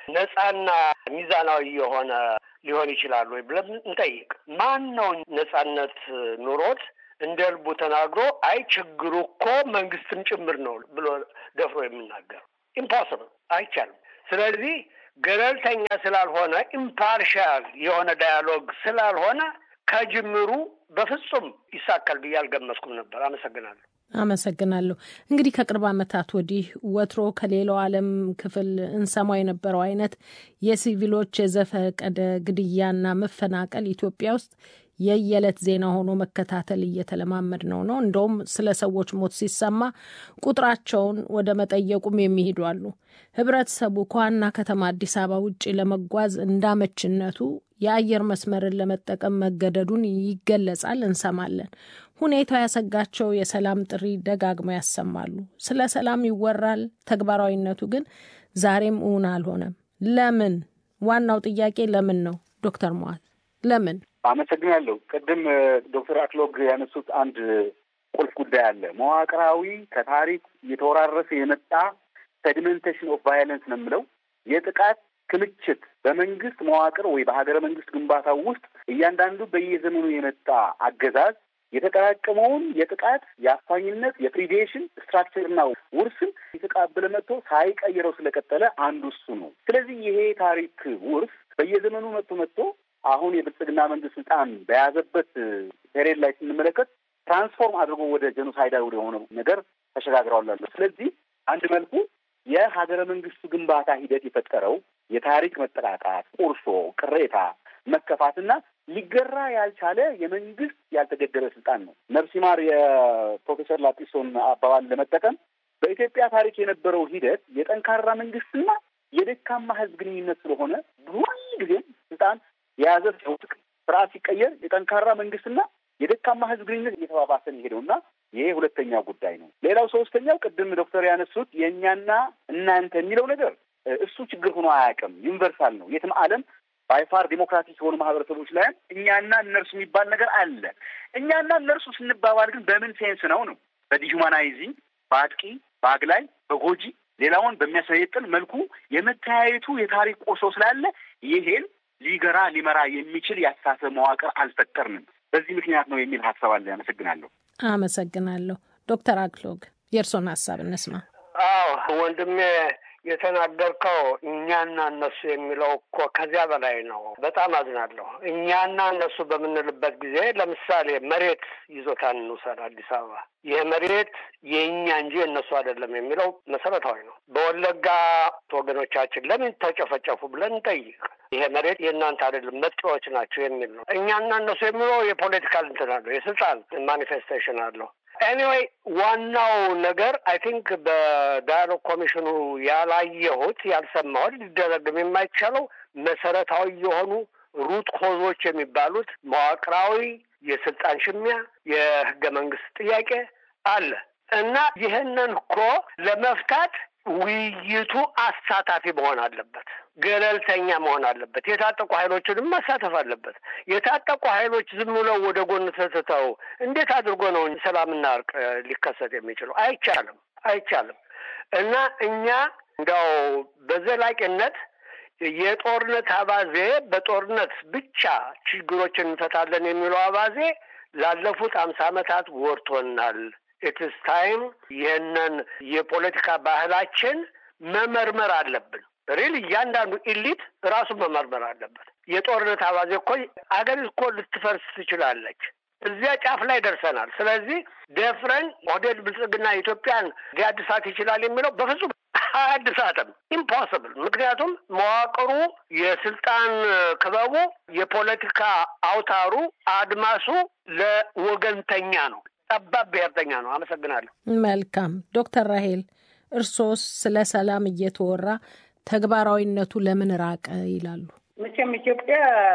ነጻና ሚዛናዊ የሆነ ሊሆን ይችላል ወይ ብለን እንጠይቅ። ማን ነው ነጻነት ኑሮት እንደ ልቡ ተናግሮ አይ ችግሩ እኮ መንግስትም ጭምር ነው ብሎ ደፍሮ የሚናገር? ኢምፖስብል፣ አይቻልም። ስለዚህ ገለልተኛ ስላልሆነ ኢምፓርሻል የሆነ ዳያሎግ ስላልሆነ ከጅምሩ በፍጹም ይሳካል ብዬ አልገመስኩም ነበር። አመሰግናለሁ።
አመሰግናለሁ። እንግዲህ ከቅርብ ዓመታት ወዲህ ወትሮ ከሌላው ዓለም ክፍል እንሰማው የነበረው አይነት የሲቪሎች የዘፈቀደ ግድያና መፈናቀል ኢትዮጵያ ውስጥ የየዕለት ዜና ሆኖ መከታተል እየተለማመድ ነው ነው እንደውም ስለ ሰዎች ሞት ሲሰማ ቁጥራቸውን ወደ መጠየቁም የሚሄዱ አሉ። ህብረተሰቡ ከዋና ከተማ አዲስ አበባ ውጭ ለመጓዝ እንዳመችነቱ የአየር መስመርን ለመጠቀም መገደዱን ይገለጻል፣ እንሰማለን። ሁኔታው ያሰጋቸው የሰላም ጥሪ ደጋግመው ያሰማሉ። ስለ ሰላም ይወራል፣ ተግባራዊነቱ ግን ዛሬም እውን አልሆነም። ለምን? ዋናው ጥያቄ ለምን ነው? ዶክተር መዋል ለምን?
አመሰግናለሁ። ቅድም ዶክተር አክሎግ ያነሱት አንድ ቁልፍ ጉዳይ አለ። መዋቅራዊ ከታሪክ እየተወራረሰ የመጣ ሴዲሜንቴሽን ኦፍ ቫዮለንስ ነው የምለው የጥቃት ክምችት በመንግስት መዋቅር ወይ በሀገረ መንግስት ግንባታ ውስጥ እያንዳንዱ በየዘመኑ የመጣ አገዛዝ የተጠራቀመውን የጥቃት የአፋኝነት የፕሪዴሽን ስትራክቸርና ውርስን የተቃበለ መጥቶ ሳይቀይረው ስለቀጠለ አንዱ እሱ ነው። ስለዚህ ይሄ ታሪክ ውርስ በየዘመኑ መጥቶ መጥቶ አሁን የብልጽግና መንግስት ስልጣን በያዘበት ፔሬድ ላይ ስንመለከት ትራንስፎርም አድርጎ ወደ ጀኖሳይዳዊ ወደ ሆነው ነገር ተሸጋግረዋል። ስለዚህ አንድ መልኩ የሀገረ መንግስቱ ግንባታ ሂደት የፈጠረው የታሪክ መጠቃቃት፣ ቁርሾ፣ ቅሬታ፣ መከፋትና ሊገራ ያልቻለ የመንግስት ያልተገደበ ስልጣን ነው። ነፍስ ይማር የፕሮፌሰር ላጲሶን አባባል ለመጠቀም በኢትዮጵያ ታሪክ የነበረው ሂደት የጠንካራ መንግስትና የደካማ ህዝብ ግንኙነት ስለሆነ ሁል ጊዜም ስልጣን የያዘ ሲውጥቅ ስርዓት ሲቀየር የጠንካራ መንግስትና የደካማ ህዝብ ግንኙነት እየተባባሰ ሄደው እና ይሄ ሁለተኛው ጉዳይ ነው። ሌላው ሶስተኛው ቅድም ዶክተር ያነሱት የእኛና እናንተ የሚለው ነገር እሱ ችግር ሆኖ አያውቅም። ዩኒቨርሳል ነው። የትም ዓለም ባይፋር ዴሞክራቲክ የሆኑ ማህበረሰቦች ላይም እኛና እነርሱ የሚባል ነገር አለ። እኛና እነርሱ ስንባባል ግን በምን ሴንስ ነው ነው በዲሁማናይዚንግ በአጥቂ በአግላይ በጎጂ ሌላውን በሚያሰየጥን መልኩ የመተያየቱ የታሪክ ቆሶ ስላለ ይሄን ሊገራ ሊመራ የሚችል የአስተሳሰብ መዋቅር አልፈጠርንም። በዚህ ምክንያት ነው የሚል ሀሳብ አለ። አመሰግናለሁ።
አመሰግናለሁ። ዶክተር አክሎግ የእርሶን ሀሳብ እንስማ።
አዎ ወንድሜ የተናገርከው እኛና እነሱ የሚለው እኮ ከዚያ በላይ ነው። በጣም አዝናለሁ። እኛና እነሱ በምንልበት ጊዜ ለምሳሌ መሬት ይዞታን እንውሰድ። አዲስ አበባ ይህ መሬት የእኛ እንጂ የእነሱ አይደለም የሚለው መሰረታዊ ነው። በወለጋ ወገኖቻችን ለምን ተጨፈጨፉ ብለን እንጠይቅ። ይሄ መሬት የእናንተ አይደለም መጤዎች ናቸው የሚል ነው። እኛና እነሱ የሚለው የፖለቲካል እንትን አለው፣ የስልጣን ማኒፌስቴሽን አለው። ኤኒዌይ ዋናው ነገር አይ ቲንክ በዳያሎግ ኮሚሽኑ ያላየሁት ያልሰማሁት ሊደረግም የማይቻለው መሰረታዊ የሆኑ ሩት ኮዞች የሚባሉት መዋቅራዊ የስልጣን ሽሚያ፣ የህገ መንግስት ጥያቄ አለ እና ይህንን እኮ ለመፍታት ውይይቱ አሳታፊ መሆን አለበት። ገለልተኛ መሆን አለበት። የታጠቁ ኃይሎችንም ማሳተፍ አለበት። የታጠቁ ኃይሎች ዝም ብለው ወደ ጎን ተትተው እንዴት አድርጎ ነው ሰላምና እርቅ ሊከሰት የሚችለው? አይቻልም፣ አይቻልም። እና እኛ እንዲያው በዘላቂነት የጦርነት አባዜ በጦርነት ብቻ ችግሮችን እንፈታለን የሚለው አባዜ ላለፉት አምሳ ዓመታት ወርቶናል። ኢትስ ታይም ይህንን የፖለቲካ ባህላችን መመርመር አለብን። ሪል እያንዳንዱ ኢሊት ራሱን መመርመር አለበት። የጦርነት አባዜ እኮ አገር እኮ ልትፈርስ ትችላለች። እዚያ ጫፍ ላይ ደርሰናል። ስለዚህ ደፍረን ኦህዴድ ብልጽግና ኢትዮጵያን ሊያድሳት ይችላል የሚለው በፍጹም አያድሳትም። ኢምፖስብል። ምክንያቱም መዋቅሩ፣ የስልጣን ክበቡ፣ የፖለቲካ አውታሩ፣ አድማሱ ለወገንተኛ ነው፣ ጠባብ ብሔርተኛ ነው። አመሰግናለሁ።
መልካም ዶክተር ራሄል እርሶስ ስለ ሰላም እየተወራ ተግባራዊነቱ ለምን ራቀ ይላሉ?
መቼም ኢትዮጵያ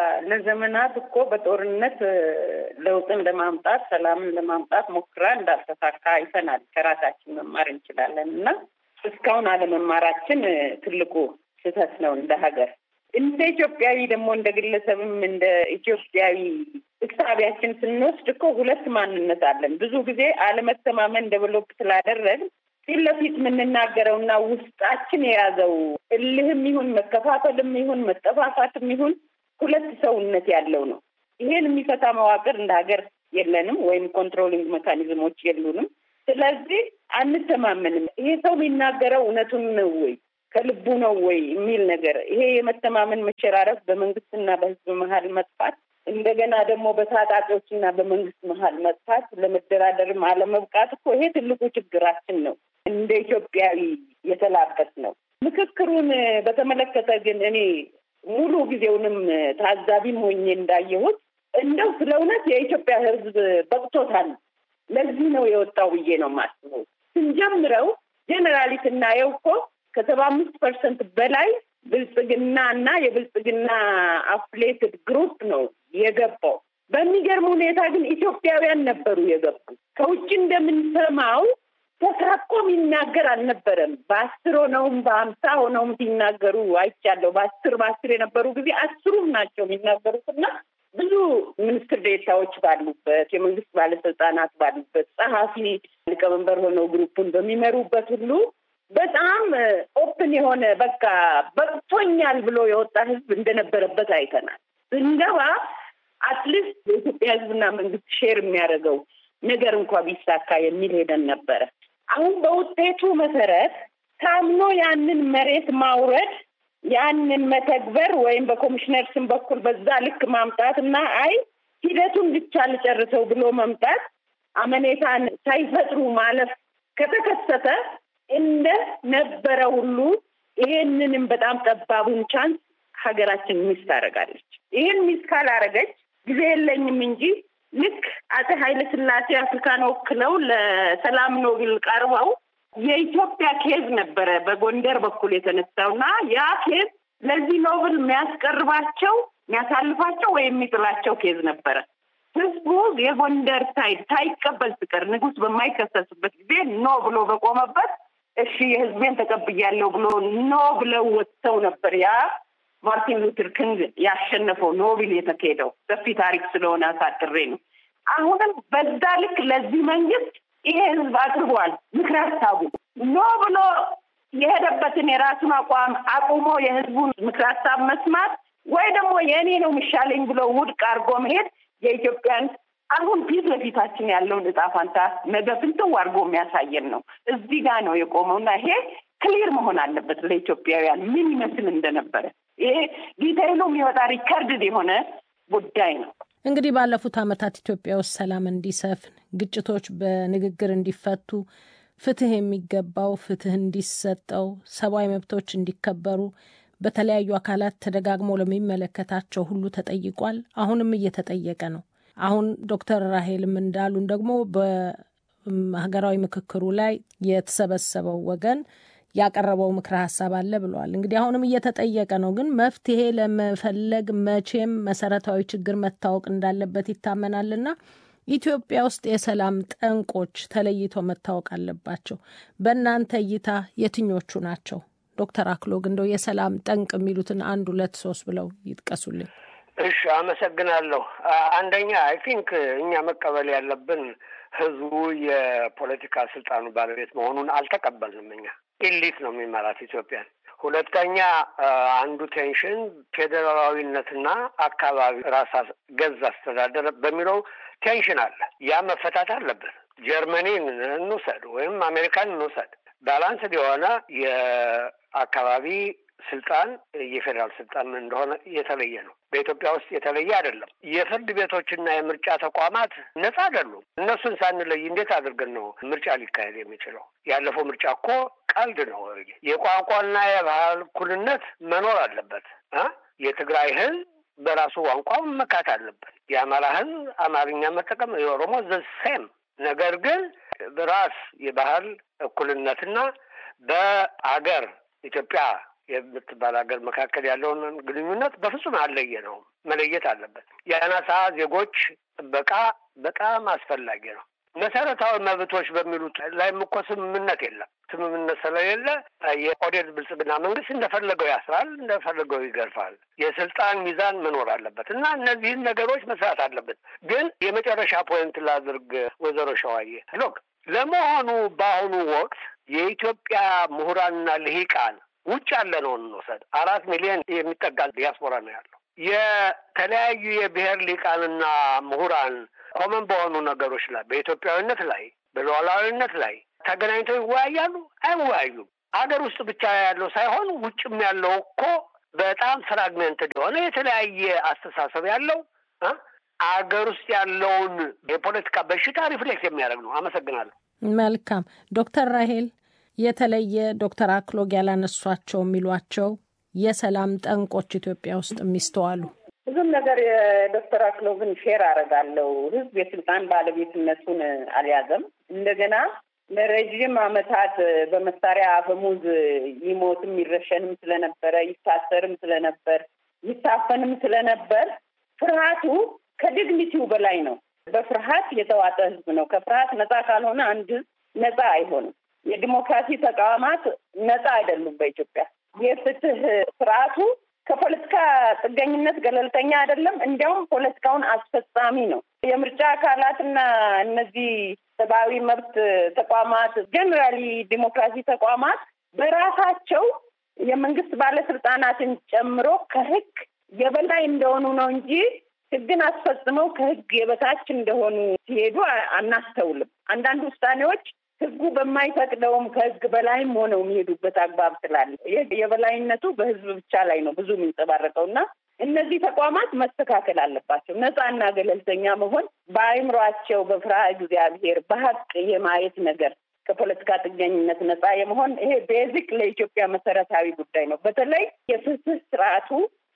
ለዘመናት እኮ በጦርነት ለውጥን ለማምጣት ሰላምን ለማምጣት ሞክራ እንዳልተሳካ አይተናል። ከራሳችን መማር እንችላለን እና እስካሁን አለመማራችን ትልቁ ስህተት ነው እንደ ሀገር። እንደ ኢትዮጵያዊ ደግሞ እንደ ግለሰብም እንደ ኢትዮጵያዊ እሳቢያችን ስንወስድ እኮ ሁለት ማንነት አለን። ብዙ ጊዜ አለመተማመን ደቨሎፕ ስላደረግ ፊት ለፊት የምንናገረውና ውስጣችን የያዘው እልህም ይሁን መከፋፈልም ይሁን መጠፋፋትም ይሁን ሁለት ሰውነት ያለው ነው። ይሄን የሚፈታ መዋቅር እንደ ሀገር የለንም፣ ወይም ኮንትሮሊንግ ሜካኒዝሞች የሉንም። ስለዚህ አንተማመንም። ይሄ ሰው የሚናገረው እውነቱን ነው ወይ ከልቡ ነው ወይ የሚል ነገር ይሄ የመተማመን መሸራረፍ በመንግስትና በህዝብ መሀል መጥፋት እንደገና ደግሞ በታጣቂዎችና በመንግስት መሀል መጥፋት ለመደራደርም አለመብቃት እኮ ይሄ ትልቁ ችግራችን ነው። እንደ ኢትዮጵያዊ የተላበስ ነው። ምክክሩን በተመለከተ ግን እኔ ሙሉ ጊዜውንም ታዛቢም ሆኜ እንዳየሁት እንደው ስለ እውነት የኢትዮጵያ ህዝብ በቅቶታል። ለዚህ ነው የወጣው ብዬ ነው የማስበው። ስንጀምረው ጀኔራሊ ስናየው እኮ ከሰባ አምስት ፐርሰንት በላይ ብልጽግና እና የብልጽግና አፍሌትድ ግሩፕ ነው የገባው። በሚገርም ሁኔታ ግን ኢትዮጵያውያን ነበሩ የገቡ። ከውጭ እንደምንሰማው ተሳቆ የሚናገር አልነበረም። በአስር ሆነውም በሀምሳ ሆነውም ሲናገሩ አይቻለሁ። በአስር በአስር የነበሩ ጊዜ አስሩም ናቸው የሚናገሩት እና ብዙ ሚኒስትር ዴታዎች ባሉበት፣ የመንግስት ባለስልጣናት ባሉበት፣ ጸሐፊ ሊቀመንበር ሆነው ግሩፑን በሚመሩበት ሁሉ በጣም ኦፕን የሆነ በቃ በቅቶኛል ብሎ የወጣ ህዝብ እንደነበረበት አይተናል። ስንገባ አትሊስት የኢትዮጵያ ህዝብና መንግስት ሼር የሚያደርገው ነገር እንኳ ቢሳካ የሚል ሄደን ነበረ። አሁን በውጤቱ መሰረት ታምኖ ያንን መሬት ማውረድ ያንን መተግበር ወይም በኮሚሽነር ስም በኩል በዛ ልክ ማምጣት እና አይ ሂደቱን ብቻ ልጨርሰው ብሎ መምጣት አመኔታን ሳይፈጥሩ ማለፍ ከተከሰተ እንደ ነበረ ሁሉ ይሄንንም በጣም ጠባቡን ቻንስ ሀገራችን ሚስ ታደርጋለች። ይህን ሚስ ካላረገች ጊዜ የለኝም እንጂ ልክ አፄ ኃይለ ሥላሴ አፍሪካን ወክለው ለሰላም ኖቤል ቀርበው የኢትዮጵያ ኬዝ ነበረ በጎንደር በኩል የተነሳውና ያ ኬዝ ለዚህ ኖብል የሚያስቀርባቸው የሚያሳልፋቸው ወይም የሚጥላቸው ኬዝ ነበረ። ህዝቡ የጎንደር ሳይድ ሳይቀበል ሲቀር ንጉሥ በማይከሰስበት ጊዜ ኖ ብሎ በቆመበት እሺ የህዝቤን ተቀብያለሁ ብሎ ኖ ብለው ወጥተው ነበር። ያ ማርቲን ሉተር ኪንግ ያሸነፈው ኖቤል የተካሄደው ሰፊ ታሪክ ስለሆነ አሳጥሬ ነው። አሁንም በዛ ልክ ለዚህ መንግስት ይሄ ህዝብ አቅርቧል ምክር ሀሳቡ ኖ ብሎ የሄደበትን የራሱን አቋም አቁሞ የህዝቡን ምክር ሀሳብ መስማት ወይ ደግሞ የእኔ ነው የሚሻለኝ ብሎ ውድቅ አድርጎ መሄድ የኢትዮጵያን አሁን ፊት ለፊታችን ያለውን እጣ ፋንታ ነገ ፍንትው አድርጎ የሚያሳየን ነው። እዚህ ጋር ነው የቆመው እና ይሄ ክሊር መሆን አለበት ለኢትዮጵያውያን ምን ይመስል እንደነበረ። ይሄ ዲቴይሉ የሚወጣ ሪከርድድ የሆነ ጉዳይ ነው።
እንግዲህ ባለፉት ዓመታት ኢትዮጵያ ውስጥ ሰላም እንዲሰፍን፣ ግጭቶች በንግግር እንዲፈቱ፣ ፍትህ የሚገባው ፍትህ እንዲሰጠው፣ ሰብአዊ መብቶች እንዲከበሩ በተለያዩ አካላት ተደጋግሞ ለሚመለከታቸው ሁሉ ተጠይቋል። አሁንም እየተጠየቀ ነው። አሁን ዶክተር ራሄልም እንዳሉን ደግሞ በሀገራዊ ምክክሩ ላይ የተሰበሰበው ወገን ያቀረበው ምክረ ሀሳብ አለ ብለዋል። እንግዲህ አሁንም እየተጠየቀ ነው። ግን መፍትሄ ለመፈለግ መቼም መሰረታዊ ችግር መታወቅ እንዳለበት ይታመናልና ኢትዮጵያ ውስጥ የሰላም ጠንቆች ተለይተው መታወቅ አለባቸው። በእናንተ እይታ የትኞቹ ናቸው? ዶክተር አክሎግ እንደው የሰላም ጠንቅ የሚሉትን አንድ ሁለት ሶስት ብለው ይጥቀሱልኝ።
እሺ፣ አመሰግናለሁ። አንደኛ አይ ቲንክ እኛ መቀበል ያለብን ህዝቡ የፖለቲካ ስልጣኑ ባለቤት መሆኑን አልተቀበልንም። እኛ ኢሊት ነው የሚመራት ኢትዮጵያን። ሁለተኛ አንዱ ቴንሽን ፌዴራላዊነትና አካባቢ ራስ ገዝ አስተዳደር በሚለው ቴንሽን አለ። ያ መፈታት አለበት። ጀርመኒን እንውሰድ ወይም አሜሪካን እንውሰድ ባላንስድ የሆነ የአካባቢ ስልጣን የፌዴራል ስልጣን ምን እንደሆነ የተለየ ነው። በኢትዮጵያ ውስጥ የተለየ አይደለም። የፍርድ ቤቶችና የምርጫ ተቋማት ነጻ አይደሉም። እነሱን ሳንለይ እንዴት አድርገን ነው ምርጫ ሊካሄድ የሚችለው? ያለፈው ምርጫ እኮ ቀልድ ነው። የቋንቋና የባህል እኩልነት መኖር አለበት። የትግራይ ህዝብ በራሱ ቋንቋ መካት አለበት። የአማራ ህዝብ አማርኛ መጠቀም፣ የኦሮሞ ዘ ሴም ነገር ግን ራስ የባህል እኩልነትና በአገር ኢትዮጵያ የምትባል ሀገር መካከል ያለውን ግንኙነት በፍጹም አለየ ነው መለየት አለበት። የአናሳ ዜጎች ጥበቃ በጣም አስፈላጊ ነው። መሰረታዊ መብቶች በሚሉት ላይም እኮ ስምምነት የለም። ስምምነት ስለሌለ የኦህዴድ ብልጽግና መንግስት እንደፈለገው ያስራል፣ እንደፈለገው ይገርፋል። የስልጣን ሚዛን መኖር አለበት እና እነዚህን ነገሮች መስራት አለበት። ግን የመጨረሻ ፖይንት ላድርግ፣ ወይዘሮ ሸዋዬ ሎክ ለመሆኑ በአሁኑ ወቅት የኢትዮጵያ ምሁራንና ልሂቃን ውጭ ያለ ነው እንውሰድ፣ አራት ሚሊዮን የሚጠጋ ዲያስፖራ ነው ያለው። የተለያዩ የብሔር ሊቃንና ምሁራን ኮመን በሆኑ ነገሮች ላይ በኢትዮጵያዊነት ላይ በሉዓላዊነት ላይ ተገናኝተው ይወያያሉ? አይወያዩም። ሀገር ውስጥ ብቻ ያለው ሳይሆን ውጭም ያለው እኮ በጣም ፍራግሜንትድ የሆነ የተለያየ አስተሳሰብ ያለው አገር ውስጥ ያለውን የፖለቲካ በሽታ ሪፍሌክት የሚያደርግ ነው። አመሰግናለሁ።
መልካም ዶክተር ራሄል የተለየ ዶክተር አክሎግ ያላነሷቸው የሚሏቸው የሰላም ጠንቆች ኢትዮጵያ ውስጥ የሚስተዋሉ
ብዙም ነገር የዶክተር አክሎግን ሼር አደርጋለሁ። ህዝብ የስልጣን ባለቤትነቱን አልያዘም። እንደገና ለረዥም ዓመታት በመሳሪያ አፈሙዝ ይሞትም ይረሸንም ስለነበረ ይታሰርም ስለነበር ይታፈንም ስለነበር ፍርሃቱ ከዲግኒቲው በላይ ነው። በፍርሃት የተዋጠ ህዝብ ነው። ከፍርሃት ነፃ ካልሆነ አንድ ህዝብ ነፃ አይሆንም። የዲሞክራሲ ተቋማት ነፃ አይደሉም። በኢትዮጵያ የፍትህ ስርዓቱ ከፖለቲካ ጥገኝነት ገለልተኛ አይደለም። እንዲያውም ፖለቲካውን አስፈጻሚ ነው። የምርጫ አካላትና እነዚህ ሰብአዊ መብት ተቋማት ጀኔራሊ ዲሞክራሲ ተቋማት በራሳቸው የመንግስት ባለስልጣናትን ጨምሮ ከህግ የበላይ እንደሆኑ ነው እንጂ ህግን አስፈጽመው ከህግ የበታች እንደሆኑ ሲሄዱ አናስተውልም። አንዳንድ ውሳኔዎች ህጉ በማይፈቅደውም ከህግ በላይም ሆነው የሚሄዱበት አግባብ ስላለ የበላይነቱ በህዝብ ብቻ ላይ ነው ብዙ የሚንጸባረቀው እና እነዚህ ተቋማት መስተካከል አለባቸው። ነፃና ገለልተኛ መሆን በአእምሯቸው በፍርሃ እግዚአብሔር በሀቅ የማየት ነገር ከፖለቲካ ጥገኝነት ነፃ የመሆን ይሄ ቤዚክ ለኢትዮጵያ መሰረታዊ ጉዳይ ነው። በተለይ የፍትህ ስርዓቱ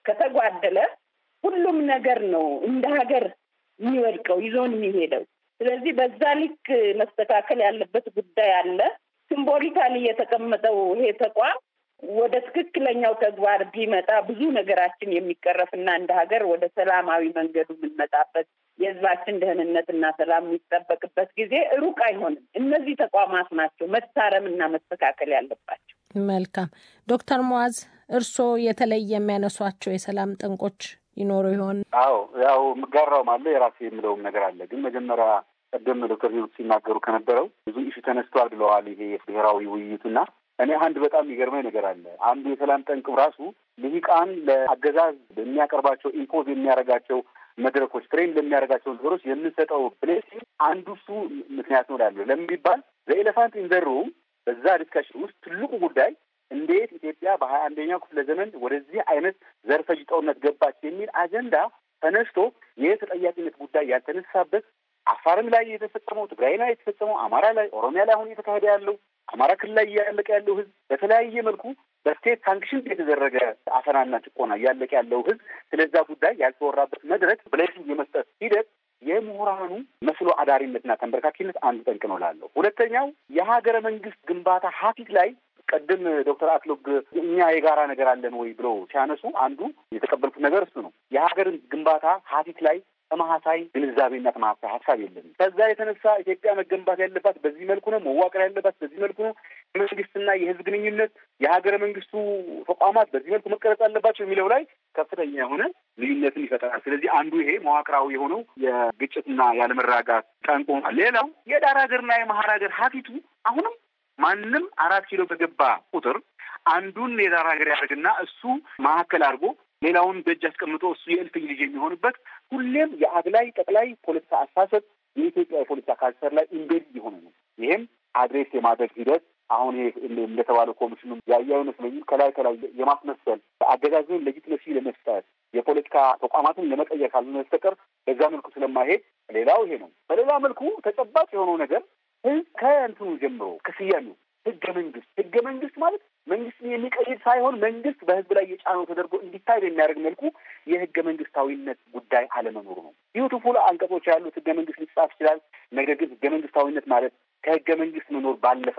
ከተጓደለ ሁሉም ነገር ነው እንደ ሀገር የሚወድቀው ይዞን የሚሄደው። ስለዚህ በዛ ልክ መስተካከል ያለበት ጉዳይ አለ። ሲምቦሊካሊ የተቀመጠው ይሄ ተቋም ወደ ትክክለኛው ተግባር ቢመጣ ብዙ ነገራችን የሚቀረፍና እንደ ሀገር ወደ ሰላማዊ መንገዱ የምንመጣበት የህዝባችን ደህንነትና ሰላም የሚጠበቅበት ጊዜ ሩቅ አይሆንም። እነዚህ ተቋማት ናቸው መታረምና መስተካከል ያለባቸው።
መልካም ዶክተር ሙዓዝ እርስዎ የተለየ የሚያነሷቸው የሰላም ጠንቆች ይኖሩ ይሆን?
አዎ ያው የምጋራውም አለ የራሴ የምለውም ነገር አለ። ግን መጀመሪያ ቀደም ዶክተር ሂሩት ሲናገሩ ከነበረው ብዙ ኢሹ ተነስቷል ብለዋል። ይሄ ብሔራዊ ውይይቱና እኔ አንድ በጣም የሚገርመኝ ነገር አለ። አንዱ የሰላም ጠንቅ ራሱ ልሂቃን ለአገዛዝ የሚያቀርባቸው ኢምፖዝ የሚያደርጋቸው መድረኮች ትሬን ለሚያደርጋቸው ነገሮች የምንሰጠው ብሌሲንግ አንዱ እሱ ምክንያት ነው ላለ ለምን ቢባል ዘኤሌፋንት ኢንዘሩ በዛ ዲስካሽን ውስጥ ትልቁ ጉዳይ እንዴት ኢትዮጵያ በሀያ አንደኛው ክፍለ ዘመን ወደዚህ አይነት ዘርፈ ጦርነት ገባች የሚል አጀንዳ ተነስቶ የተጠያቂነት ጉዳይ ያልተነሳበት አፋርም ላይ የተፈጸመው፣ ትግራይ ላይ የተፈጸመው፣ አማራ ላይ፣ ኦሮሚያ ላይ አሁን እየተካሄደ ያለው አማራ ክልል ላይ እያለቀ ያለው ህዝብ በተለያየ መልኩ በስቴት ሳንክሽን የተደረገ አፈናና ጭቆና እያለቀ ያለው ህዝብ ስለዛ ጉዳይ ያልተወራበት መድረክ ብሌሲንግ የመስጠት ሂደት የምሁራኑ መስሎ አዳሪነትና ተንበርካኪነት አንዱ ጠንቅ ነው ላለው። ሁለተኛው የሀገረ መንግስት ግንባታ ሀፊት ላይ ቀድም ዶክተር አክሎግ እኛ የጋራ ነገር አለን ወይ ብለው ሲያነሱ አንዱ የተቀበልኩት ነገር እሱ ነው። የሀገር ግንባታ ሀፊት ላይ ተመሳሳይ ግንዛቤና ተመሳሳይ ሀሳብ የለም። ከዛ የተነሳ ኢትዮጵያ መገንባት ያለባት በዚህ መልኩ ነው፣ መዋቅር ያለባት በዚህ መልኩ ነው፣ የመንግስትና የህዝብ ግንኙነት የሀገረ መንግስቱ ተቋማት በዚህ መልኩ መቀረጽ አለባቸው የሚለው ላይ ከፍተኛ የሆነ ልዩነትን ይፈጠራል። ስለዚህ አንዱ ይሄ መዋቅራዊ የሆነው የግጭትና ያለመረጋጋት ጠንቆ፣ ሌላው የዳር ሀገርና የመሀል ሀገር ሀፊቱ አሁንም ማንም አራት ኪሎ በገባ ቁጥር አንዱን የዳር ሀገር ያደርግና እሱ መካከል አድርጎ ሌላውን በእጅ አስቀምጦ እሱ የእልፍኝ ልጅ የሚሆንበት ሁሌም የአግላይ ጠቅላይ ፖለቲካ አስተሳሰብ የኢትዮጵያ የፖለቲካ ካልቸር ላይ ኢምቤድ የሆነ ነው። ይህም አድሬስ የማድረግ ሂደት አሁን ይሄ እንደተባለው ኮሚሽኑ ያየው ይመስለኝ ከላይ ከላይ የማስመሰል አገዛዝን ሌጂትመሲ ለመስጠት የፖለቲካ ተቋማትን ለመቀየር ካልሆነ በስተቀር በዛ መልኩ ስለማይሄድ ሌላው ይሄ ነው። በሌላ መልኩ ተጨባጭ የሆነው ነገር ህዝብ ከእንትኑ ጀምሮ ከስያሜው ህገ መንግስት ህገ መንግስት ማለት መንግስትን የሚቀይር ሳይሆን መንግስት በህዝብ ላይ የጫነው ተደርጎ እንዲታይ በሚያደርግ መልኩ የህገ መንግስታዊነት ጉዳይ አለመኖሩ ነው። ቢዩቲፉል አንቀጾች ያሉት ህገ መንግስት ሊጻፍ ይችላል። ነገር ግን ህገ መንግስታዊነት ማለት ከህገ መንግስት መኖር ባለፈ ነው።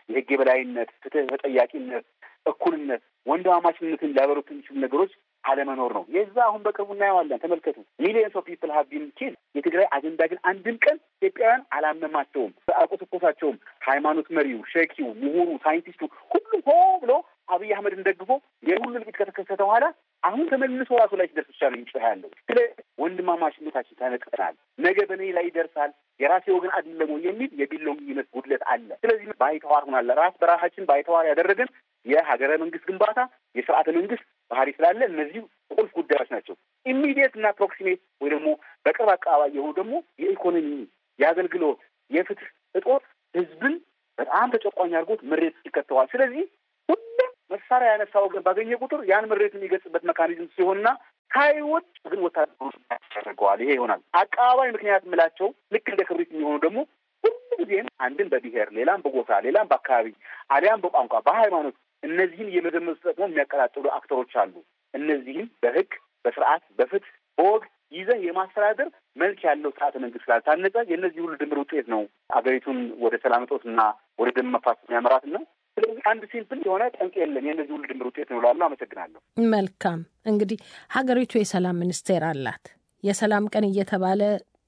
የህግ የበላይነት፣ ፍትህ፣ ተጠያቂነት፣ እኩልነት፣ ወንድማማችነትን ሊያበሩት የሚችሉ ነገሮች አለመኖር ነው። የዛ አሁን በቅርቡ እናየዋለን። ተመልከቱ። ሚሊየንስ ኦፍ ፒፕል ሀብ ቢን ኪል የትግራይ አጀንዳ ግን አንድም ቀን ኢትዮጵያውያን አላመማቸውም፣ አልቆሰቆሳቸውም። ሃይማኖት መሪው፣ ሸኪው፣ ምሁሩ፣ ሳይንቲስቱ ሁሉም ሆ ብሎ አብይ አህመድን ደግፎ የሁሉ እልቂት ከተከሰተ በኋላ አሁን ተመልሶ ራሱ ላይ ሲደርስ ብቻ ነው የሚጮህ ያለው። ስለ ወንድማማችነታችን ተነቅተናል፣ ነገ በእኔ ላይ ይደርሳል፣ የራሴ ወገን አይደለም ወይ የሚል የቢሎኝነት ጉድለት አለ። ስለዚህ ባይተዋር ሆናለ ራስ በራሳችን ባይተዋር ያደረገን የሀገረ መንግስት ግንባታ የስርዓተ መንግስት ባህሪ ስላለ እነዚህ ቁልፍ ጉዳዮች ናቸው። ኢሚዲየት እና ፕሮክሲሜት ወይ ደግሞ በቅርብ አካባቢ የሆኑ ደግሞ የኢኮኖሚ የአገልግሎት፣ የፍትህ እጦት ህዝብን በጣም ተጨቋኝ አድርጎት ምሬት ይከተዋል። ስለዚህ ሁሉም መሳሪያ ያነሳ ወገን ባገኘ ቁጥር ያን ምሬት የሚገልጽበት መካኒዝም ሲሆንና ሳይወድ ግን ወታደሮች ያደርገዋል። ይሄ ይሆናል። አቀባባይ ምክንያት የምላቸው ልክ እንደ ክብሪት የሚሆኑ ደግሞ ሁሉ ጊዜም አንድን በብሔር ሌላም በጎሳ ሌላም በአካባቢ አሊያም በቋንቋ በሃይማኖት እነዚህን የመዘመዝ ተጠቅሞ የሚያቀጣጥሉ አክተሮች አሉ። እነዚህም በህግ በስርዓት በፍትህ በወግ ይዘህ የማስተዳደር መልክ ያለው ስርዓተ መንግስት ስላልታነጸ የእነዚህ ሁሉ ድምር ውጤት ነው አገሪቱን ወደ ሰላም እጦትና ወደ ደም መፋሰስ የሚያመራት ነው። ስለዚህ አንድ ሲምፕል የሆነ ጠንቅ የለም። የእነዚህ ሁሉ ድምር ውጤት ነው እላለሁ። አመሰግናለሁ።
መልካም እንግዲህ ሀገሪቱ የሰላም ሚኒስቴር አላት። የሰላም ቀን እየተባለ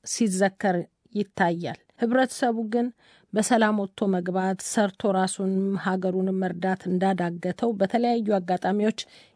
ሲዘከር ይታያል። ህብረተሰቡ ግን በሰላም ወጥቶ መግባት ሰርቶ ራሱንም ሀገሩንም መርዳት እንዳዳገተው በተለያዩ አጋጣሚዎች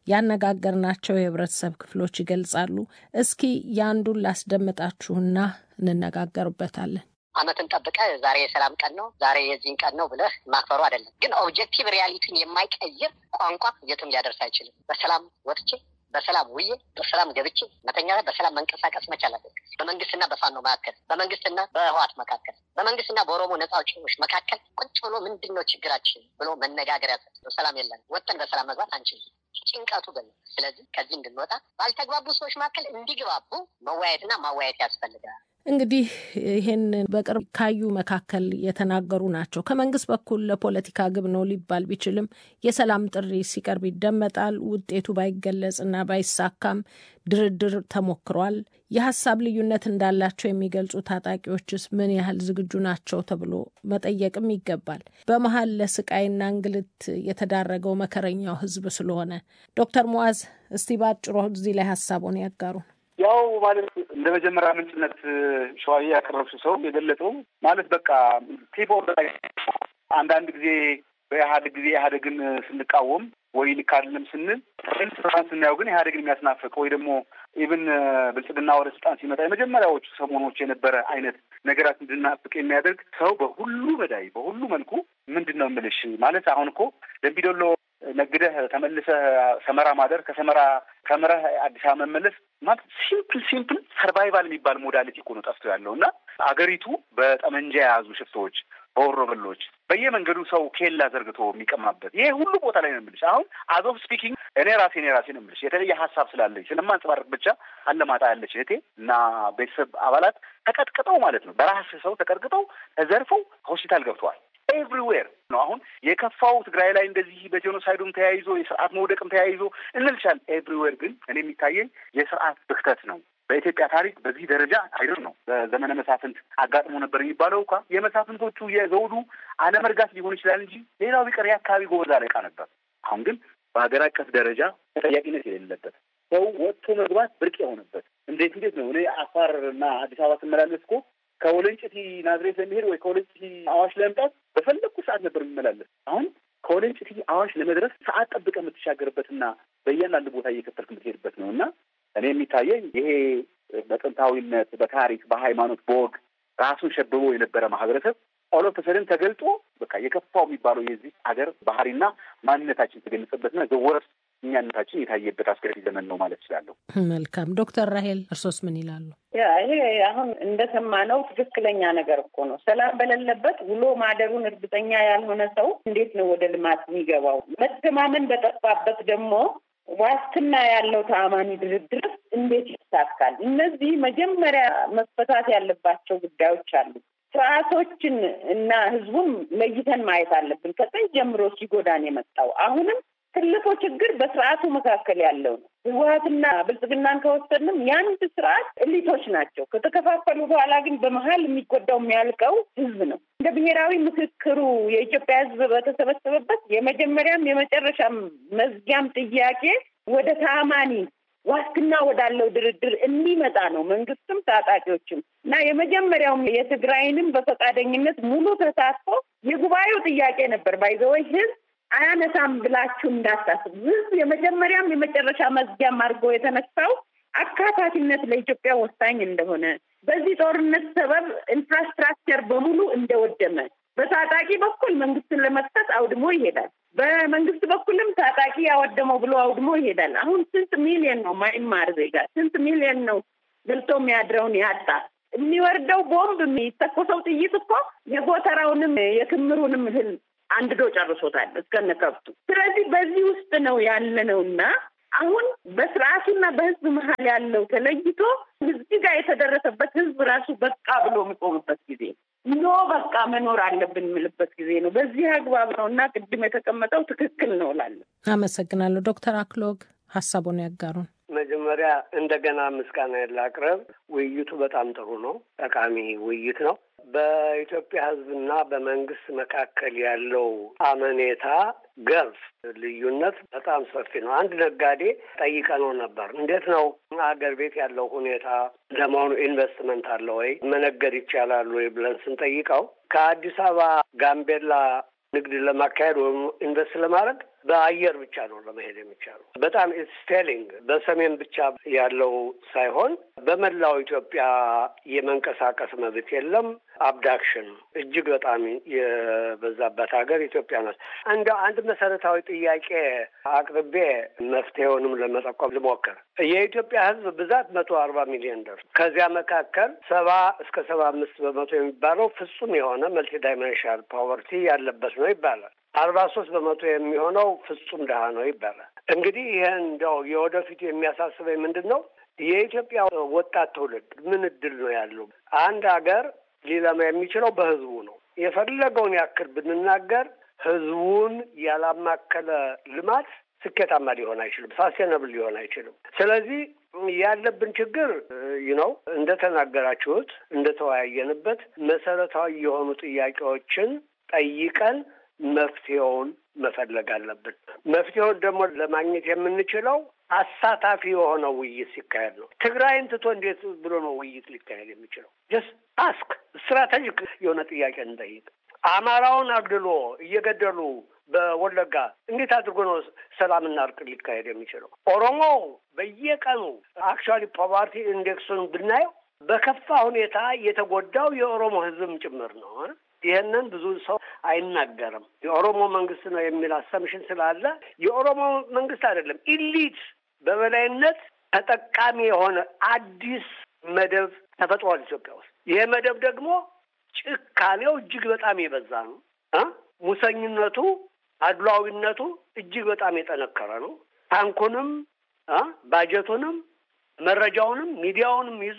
ያነጋገርናቸው የህብረተሰብ ክፍሎች ይገልጻሉ። እስኪ የአንዱን ላስደምጣችሁና እንነጋገርበታለን።
ዓመትን ጠብቀ ዛሬ የሰላም ቀን ነው ዛሬ የዚህን ቀን ነው ብለህ ማክበሩ አይደለም። ግን ኦብጀክቲቭ ሪያሊቲን የማይቀይር ቋንቋ የትም ሊያደርስ አይችልም። በሰላም ወጥቼ በሰላም ውዬ በሰላም ገብቼ መተኛ ላይ በሰላም መንቀሳቀስ መቻል አለብን። በመንግስትና በፋኖ መካከል፣ በመንግስትና በህዋት መካከል፣ በመንግስትና በኦሮሞ ነጻ አውጪዎች መካከል ቁጭ ብሎ ምንድን ነው ችግራችን ብሎ መነጋገር ያዘ። ሰላም የለን ወጥን በሰላም መግባት አንችልም። ጭንቀቱ ግን ስለዚህ ከዚህ እንድንወጣ ባልተግባቡ ሰዎች መካከል እንዲግባቡ መወያየትና ማወያየት ያስፈልጋል።
እንግዲህ ይህን በቅርብ ካዩ መካከል የተናገሩ ናቸው። ከመንግስት በኩል ለፖለቲካ ግብ ነው ሊባል ቢችልም የሰላም ጥሪ ሲቀርብ ይደመጣል። ውጤቱ ባይገለጽና ባይሳካም ድርድር ተሞክሯል። የሀሳብ ልዩነት እንዳላቸው የሚገልጹ ታጣቂዎችስ ምን ያህል ዝግጁ ናቸው ተብሎ መጠየቅም ይገባል። በመሀል ለስቃይና እንግልት የተዳረገው መከረኛው ህዝብ ስለሆነ ዶክተር ሙዓዝ እስቲ ባጭሩ እዚህ ላይ ሀሳቡን ያጋሩን።
ያው ማለት እንደ መጀመሪያ ምንጭነት ሸዋዬ ያቀረብሽው ሰው የገለጸው ማለት በቃ ቲፖ አንዳንድ ጊዜ በኢህአዴግ ጊዜ ኢህአዴግን ስንቃወም ወይ ልክ አይደለም ስንል ስልጣን ስናየው ግን ኢህአዴግን የሚያስናፍቅ ወይ ደግሞ ኢብን ብልጽግና ወደ ስልጣን ሲመጣ የመጀመሪያዎቹ ሰሞኖች የነበረ አይነት ነገራት እንድናፍቅ የሚያደርግ ሰው በሁሉ በዳይ በሁሉ መልኩ ምንድን ነው የምልሽ ማለት አሁን እኮ ደምቢዶሎ ነግደህ ተመልሰህ ሰመራ ማደር ከሰመራ ተምረህ አዲስ አበባ መመለስ ማለት ሲምፕል ሲምፕል ሰርቫይቫል የሚባል ሞዳሊቲ እኮ ነው ጠፍቶ ያለው እና አገሪቱ በጠመንጃ የያዙ ሽፍቶች በወሮበሎች በየመንገዱ ሰው ኬላ ዘርግቶ የሚቀማበት ይሄ ሁሉ ቦታ ላይ ነው የምልሽ። አሁን አዞፍ ስፒኪንግ እኔ ራሴ እኔ ራሴ ነው የምልሽ የተለየ ሀሳብ ስላለኝ ስለማንጸባረቅ ብቻ አለማጣ ያለች እህቴ እና ቤተሰብ አባላት ተቀጥቅጠው ማለት ነው በራስ ሰው ተቀጥቅጠው ተዘርፈው ሆስፒታል ገብተዋል። ኤቭሪዌር ነው። አሁን የከፋው ትግራይ ላይ እንደዚህ በጄኖሳይዱም ተያይዞ የስርዓት መውደቅም ተያይዞ እንልሻል። ኤቭሪዌር ግን እኔ የሚታየኝ የስርዓት ብክተት ነው። በኢትዮጵያ ታሪክ በዚህ ደረጃ አይደር ነው። በዘመነ መሳፍንት አጋጥሞ ነበር የሚባለው እንኳ የመሳፍንቶቹ የዘውዱ አለመርጋት ሊሆን ይችላል እንጂ ሌላው ቢቀር የአካባቢ ጎበዝ አለቃ ነበር። አሁን ግን በሀገር አቀፍ ደረጃ ተጠያቂነት የሌለበት ሰው ወጥቶ መግባት ብርቅ የሆነበት እንዴት እንዴት ነው እኔ አፋር እና አዲስ አበባ ስመላለስ እኮ ከወለንጭቲ ናዝሬት ለመሄድ ወይ ከወለንጭቲ አዋሽ ለመምጣት በፈለግኩ ሰዓት ነበር የሚመላለስ። አሁን ከወለንጭቲ አዋሽ ለመድረስ ሰዓት ጠብቀህ የምትሻገርበትና በእያንዳንዱ ቦታ እየከፈልክ የምትሄድበት ነው እና እኔ የሚታየኝ ይሄ በጥንታዊነት፣ በታሪክ፣ በሃይማኖት፣ በወግ ራሱን ሸብቦ የነበረ ማህበረሰብ ኦሎፐሰድን ተገልጦ በቃ የከፋው የሚባለው የዚህ ሀገር ባህሪና ማንነታችን የተገለጸበትና ዘወረስ እኛነታችን የታየበት አስገራሚ ዘመን ነው ማለት እችላለሁ።
መልካም ዶክተር ራሄል እርሶስ ምን ይላሉ?
ያ ይሄ አሁን እንደሰማነው ትክክለኛ ነገር እኮ ነው። ሰላም በሌለበት ውሎ ማደሩን እርግጠኛ ያልሆነ ሰው እንዴት ነው ወደ ልማት የሚገባው? መተማመን በጠፋበት ደግሞ ዋስትና ያለው ተአማኒ ድርድር እንዴት ይሳካል? እነዚህ መጀመሪያ መፈታት ያለባቸው ጉዳዮች አሉ። ስርዓቶችን እና ህዝቡን ለይተን ማየት አለብን። ከጥንት ጀምሮ ሲጎዳን የመጣው አሁንም ትልቁ ችግር በስርዓቱ መካከል ያለው ነው። ህወሀትና ብልጽግናን ከወሰንም የአንድ ስርዓት እሊቶች ናቸው። ከተከፋፈሉ በኋላ ግን በመሀል የሚጎዳው የሚያልቀው ህዝብ ነው። እንደ ብሔራዊ ምክክሩ የኢትዮጵያ ህዝብ በተሰበሰበበት የመጀመሪያም የመጨረሻም መዝጊያም ጥያቄ ወደ ታማኒ ዋስትና ወዳለው ድርድር እንዲመጣ ነው። መንግስትም ታጣቂዎችም እና የመጀመሪያውም የትግራይንም በፈቃደኝነት ሙሉ ተሳትፎ የጉባኤው ጥያቄ ነበር። ባይዘወይ ህዝብ አያነሳም ብላችሁ እንዳታስቡ። ህዝብ የመጀመሪያም የመጨረሻ መዝጊያም አድርጎ የተነሳው አካታችነት ለኢትዮጵያ ወሳኝ እንደሆነ በዚህ ጦርነት ሰበብ ኢንፍራስትራክቸር በሙሉ እንደወደመ በታጣቂ በኩል መንግስትን ለመክሰስ አውድሞ ይሄዳል። በመንግስት በኩልም ታጣቂ ያወደመው ብሎ አውድሞ ይሄዳል። አሁን ስንት ሚሊዮን ነው ማይማር ዜጋ ስንት ሚሊዮን ነው ገልቶ የሚያድረውን ያጣ የሚወርደው ቦምብ የሚተኮሰው ጥይት እኮ የጎተራውንም የክምሩንም እህል አንድዶ ጨርሶታል እስከነ ከብቱ። ስለዚህ በዚህ ውስጥ ነው ያለነው እና አሁን በስርዓቱና በህዝብ መሀል ያለው ተለይቶ እዚህ ጋር የተደረሰበት ህዝብ ራሱ በቃ ብሎ የሚቆምበት ጊዜ ኖ በቃ መኖር አለብን የምልበት ጊዜ ነው። በዚህ አግባብ ነው እና ቅድም የተቀመጠው ትክክል ነው እላለሁ።
አመሰግናለሁ። ዶክተር አክሎግ ሀሳቡን ያጋሩን።
መጀመሪያ እንደገና ምስጋና ላቅርብ። ውይይቱ በጣም ጥሩ ነው፣ ጠቃሚ ውይይት ነው። በኢትዮጵያ ህዝብና በመንግስት መካከል ያለው አመኔታ ገርፍ ልዩነት በጣም ሰፊ ነው። አንድ ነጋዴ ጠይቀነው ነበር። እንዴት ነው አገር ቤት ያለው ሁኔታ ለመሆኑ ኢንቨስትመንት አለ ወይ መነገድ ይቻላል ወይ ብለን ስንጠይቀው ከአዲስ አበባ ጋምቤላ ንግድ ለማካሄድ ወይም ኢንቨስት ለማድረግ በአየር ብቻ ነው ለመሄድ የሚቻለው። በጣም ስቴሊንግ በሰሜን ብቻ ያለው ሳይሆን በመላው ኢትዮጵያ የመንቀሳቀስ መብት የለም። አብዳክሽን እጅግ በጣም የበዛበት ሀገር ኢትዮጵያ ናት። እንደ አንድ መሰረታዊ ጥያቄ አቅርቤ መፍትሄውንም ለመጠቆም ልሞክር። የኢትዮጵያ ሕዝብ ብዛት መቶ አርባ ሚሊዮን ደርስ ከዚያ መካከል ሰባ እስከ ሰባ አምስት በመቶ የሚባለው ፍጹም የሆነ መልቲ ዳይሜንሽናል ፓወርቲ ያለበት ነው ይባላል። አርባ ሶስት በመቶ የሚሆነው ፍጹም ድሀ ነው ይባላል። እንግዲህ ይህን እንደው የወደፊቱ የሚያሳስበኝ ምንድን ነው? የኢትዮጵያ ወጣት ትውልድ ምን እድል ነው ያለው? አንድ ሀገር ሊለማ የሚችለው በህዝቡ ነው። የፈለገውን ያክል ብንናገር ህዝቡን ያላማከለ ልማት ስኬታማ ሊሆን አይችልም፣ ሳስቴነብል ሊሆን አይችልም። ስለዚህ ያለብን ችግር ነው እንደተናገራችሁት፣ እንደተወያየንበት መሰረታዊ የሆኑ ጥያቄዎችን ጠይቀን መፍትሄውን መፈለግ አለብን። መፍትሄውን ደግሞ ለማግኘት የምንችለው አሳታፊ የሆነ ውይይት ሲካሄድ ነው። ትግራይን ትቶ እንዴት ብሎ ነው ውይይት ሊካሄድ የሚችለው? ጀስት አስክ ስትራቴጂክ የሆነ ጥያቄ እንጠይቅ። አማራውን አግድሎ እየገደሉ በወለጋ እንዴት አድርጎ ነው ሰላምና እርቅ ሊካሄድ የሚችለው? ኦሮሞ በየቀኑ አክቹዋሊ ፖቨርቲ ኢንዴክሱን ብናየው በከፋ ሁኔታ የተጎዳው የኦሮሞ ህዝብም ጭምር ነው። ይህንን ብዙ ሰው አይናገርም። የኦሮሞ መንግስት ነው የሚል አሰምሽን ስላለ የኦሮሞ መንግስት አይደለም፣ ኢሊት በበላይነት ተጠቃሚ የሆነ አዲስ መደብ ተፈጥሯል ኢትዮጵያ ውስጥ። ይሄ መደብ ደግሞ ጭካኔው እጅግ በጣም የበዛ ነው። ሙሰኝነቱ፣ አድሏዊነቱ እጅግ በጣም የጠነከረ ነው። ታንኩንም፣ ባጀቱንም፣ መረጃውንም፣ ሚዲያውንም ይዞ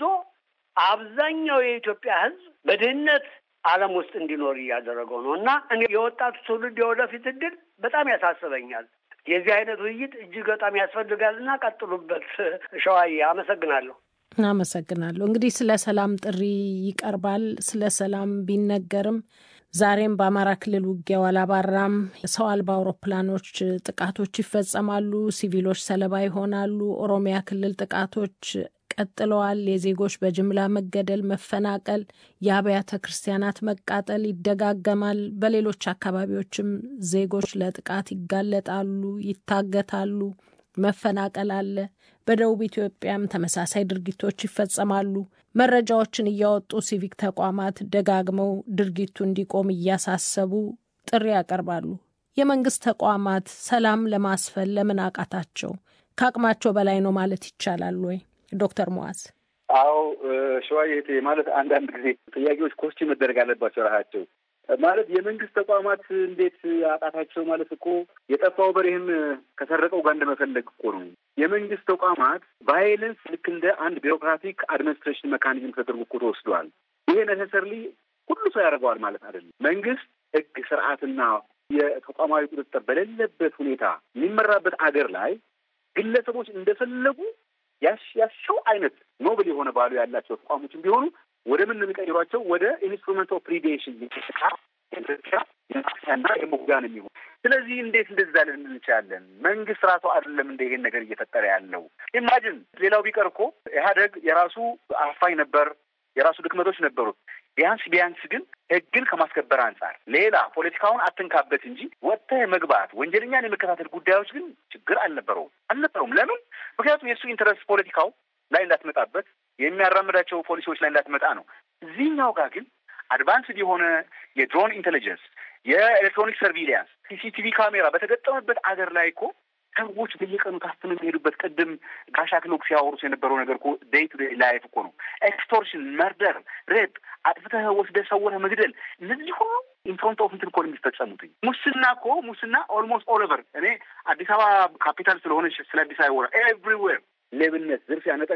አብዛኛው የኢትዮጵያ ህዝብ በድህነት ዓለም ውስጥ እንዲኖር እያደረገው ነው እና እኔ የወጣቱ ትውልድ የወደፊት እድል በጣም ያሳስበኛል። የዚህ አይነት ውይይት እጅግ በጣም ያስፈልጋል እና ቀጥሉበት። ሸዋዬ አመሰግናለሁ።
አመሰግናለሁ። እንግዲህ ስለ ሰላም ጥሪ ይቀርባል። ስለ ሰላም ቢነገርም ዛሬም በአማራ ክልል ውጊያው አላባራም። ሰው አልባ አውሮፕላኖች ጥቃቶች ይፈጸማሉ፣ ሲቪሎች ሰለባ ይሆናሉ። ኦሮሚያ ክልል ጥቃቶች ቀጥለዋል። የዜጎች በጅምላ መገደል፣ መፈናቀል፣ የአብያተ ክርስቲያናት መቃጠል ይደጋገማል። በሌሎች አካባቢዎችም ዜጎች ለጥቃት ይጋለጣሉ፣ ይታገታሉ፣ መፈናቀል አለ። በደቡብ ኢትዮጵያም ተመሳሳይ ድርጊቶች ይፈጸማሉ። መረጃዎችን እያወጡ ሲቪክ ተቋማት ደጋግመው ድርጊቱ እንዲቆም እያሳሰቡ ጥሪ ያቀርባሉ። የመንግስት ተቋማት ሰላም ለማስፈን ለምን አቃታቸው? ከአቅማቸው በላይ ነው ማለት ይቻላል ወይ? ዶክተር ሙዓዝ
አዎ ሸዋዬ ማለት አንዳንድ ጊዜ ጥያቄዎች ኮስች መደረግ አለባቸው ራሳቸው ማለት የመንግስት ተቋማት እንዴት አቃታቸው ማለት እኮ የጠፋው በሬህም ከሰረቀው ጋር እንደመፈለግ እኮ ነው። የመንግስት ተቋማት ቫይለንስ ልክ እንደ አንድ ቢሮክራቲክ አድሚኒስትሬሽን መካኒዝም ተደርጎ እኮ ተወስዷል። ይሄ ነሰሰርሊ ሁሉ ሰው ያደርገዋል ማለት አይደለም። መንግስት ህግ፣ ስርዓትና የተቋማዊ ቁጥጥር በሌለበት ሁኔታ የሚመራበት አገር ላይ ግለሰቦች እንደፈለጉ ያሻው አይነት ኖብል የሆነ ባሉ ያላቸው ተቋሞችን ቢሆኑ ወደ ምን የሚቀይሯቸው ወደ ኢንስትሩመንት ኦፍ ፕሪዴሽን እና የሞጋን የሚሆን ስለዚህ እንዴት እንደዛ ልንል እንችላለን? መንግስት ራሱ አይደለም እንደ ይሄን ነገር እየፈጠረ ያለው ኢማጅን። ሌላው ቢቀር እኮ ኢህአደግ የራሱ አፋኝ ነበር፣ የራሱ ድክመቶች ነበሩት። ቢያንስ ቢያንስ ግን ህግን ከማስከበር አንጻር ሌላ ፖለቲካውን አትንካበት እንጂ ወጥተህ መግባት ወንጀለኛን የመከታተል ጉዳዮች ግን ችግር አልነበረውም አልነበረውም። ለምን? ምክንያቱም የእሱ ኢንተረስት ፖለቲካው ላይ እንዳትመጣበት የሚያራምዳቸው ፖሊሲዎች ላይ እንዳትመጣ ነው። እዚህኛው ጋር ግን አድቫንስድ የሆነ የድሮን ኢንቴሊጀንስ፣ የኤሌክትሮኒክ ሰርቪሊያንስ፣ ሲሲቲቪ ካሜራ በተገጠመበት አገር ላይ እኮ ሰዎች በየቀኑ ታፍነው የሚሄዱበት ቅድም ጋሻ ክሎክ ሲያወሩት የነበረው ነገር እኮ ዴይ ቱ ዴይ ላይፍ እኮ ነው። ኤክስቶርሽን፣ መርደር፣ ሬፕ፣ አጥፍተህ ወስደህ ሰውረህ መግደል፣ እነዚህ ሁሉ ኢንፍሮንት ኦፍ እንትን እኮ ነው የሚፈጸሙትኝ። ሙስና እኮ ሙስና ኦልሞስት ኦል ኦቨር እኔ አዲስ አበባ ካፒታል ስለሆነች ስለ አዲስ አበባ ኤቭሪዌር ሌብነት፣ ዝርፊያ፣ ነጠ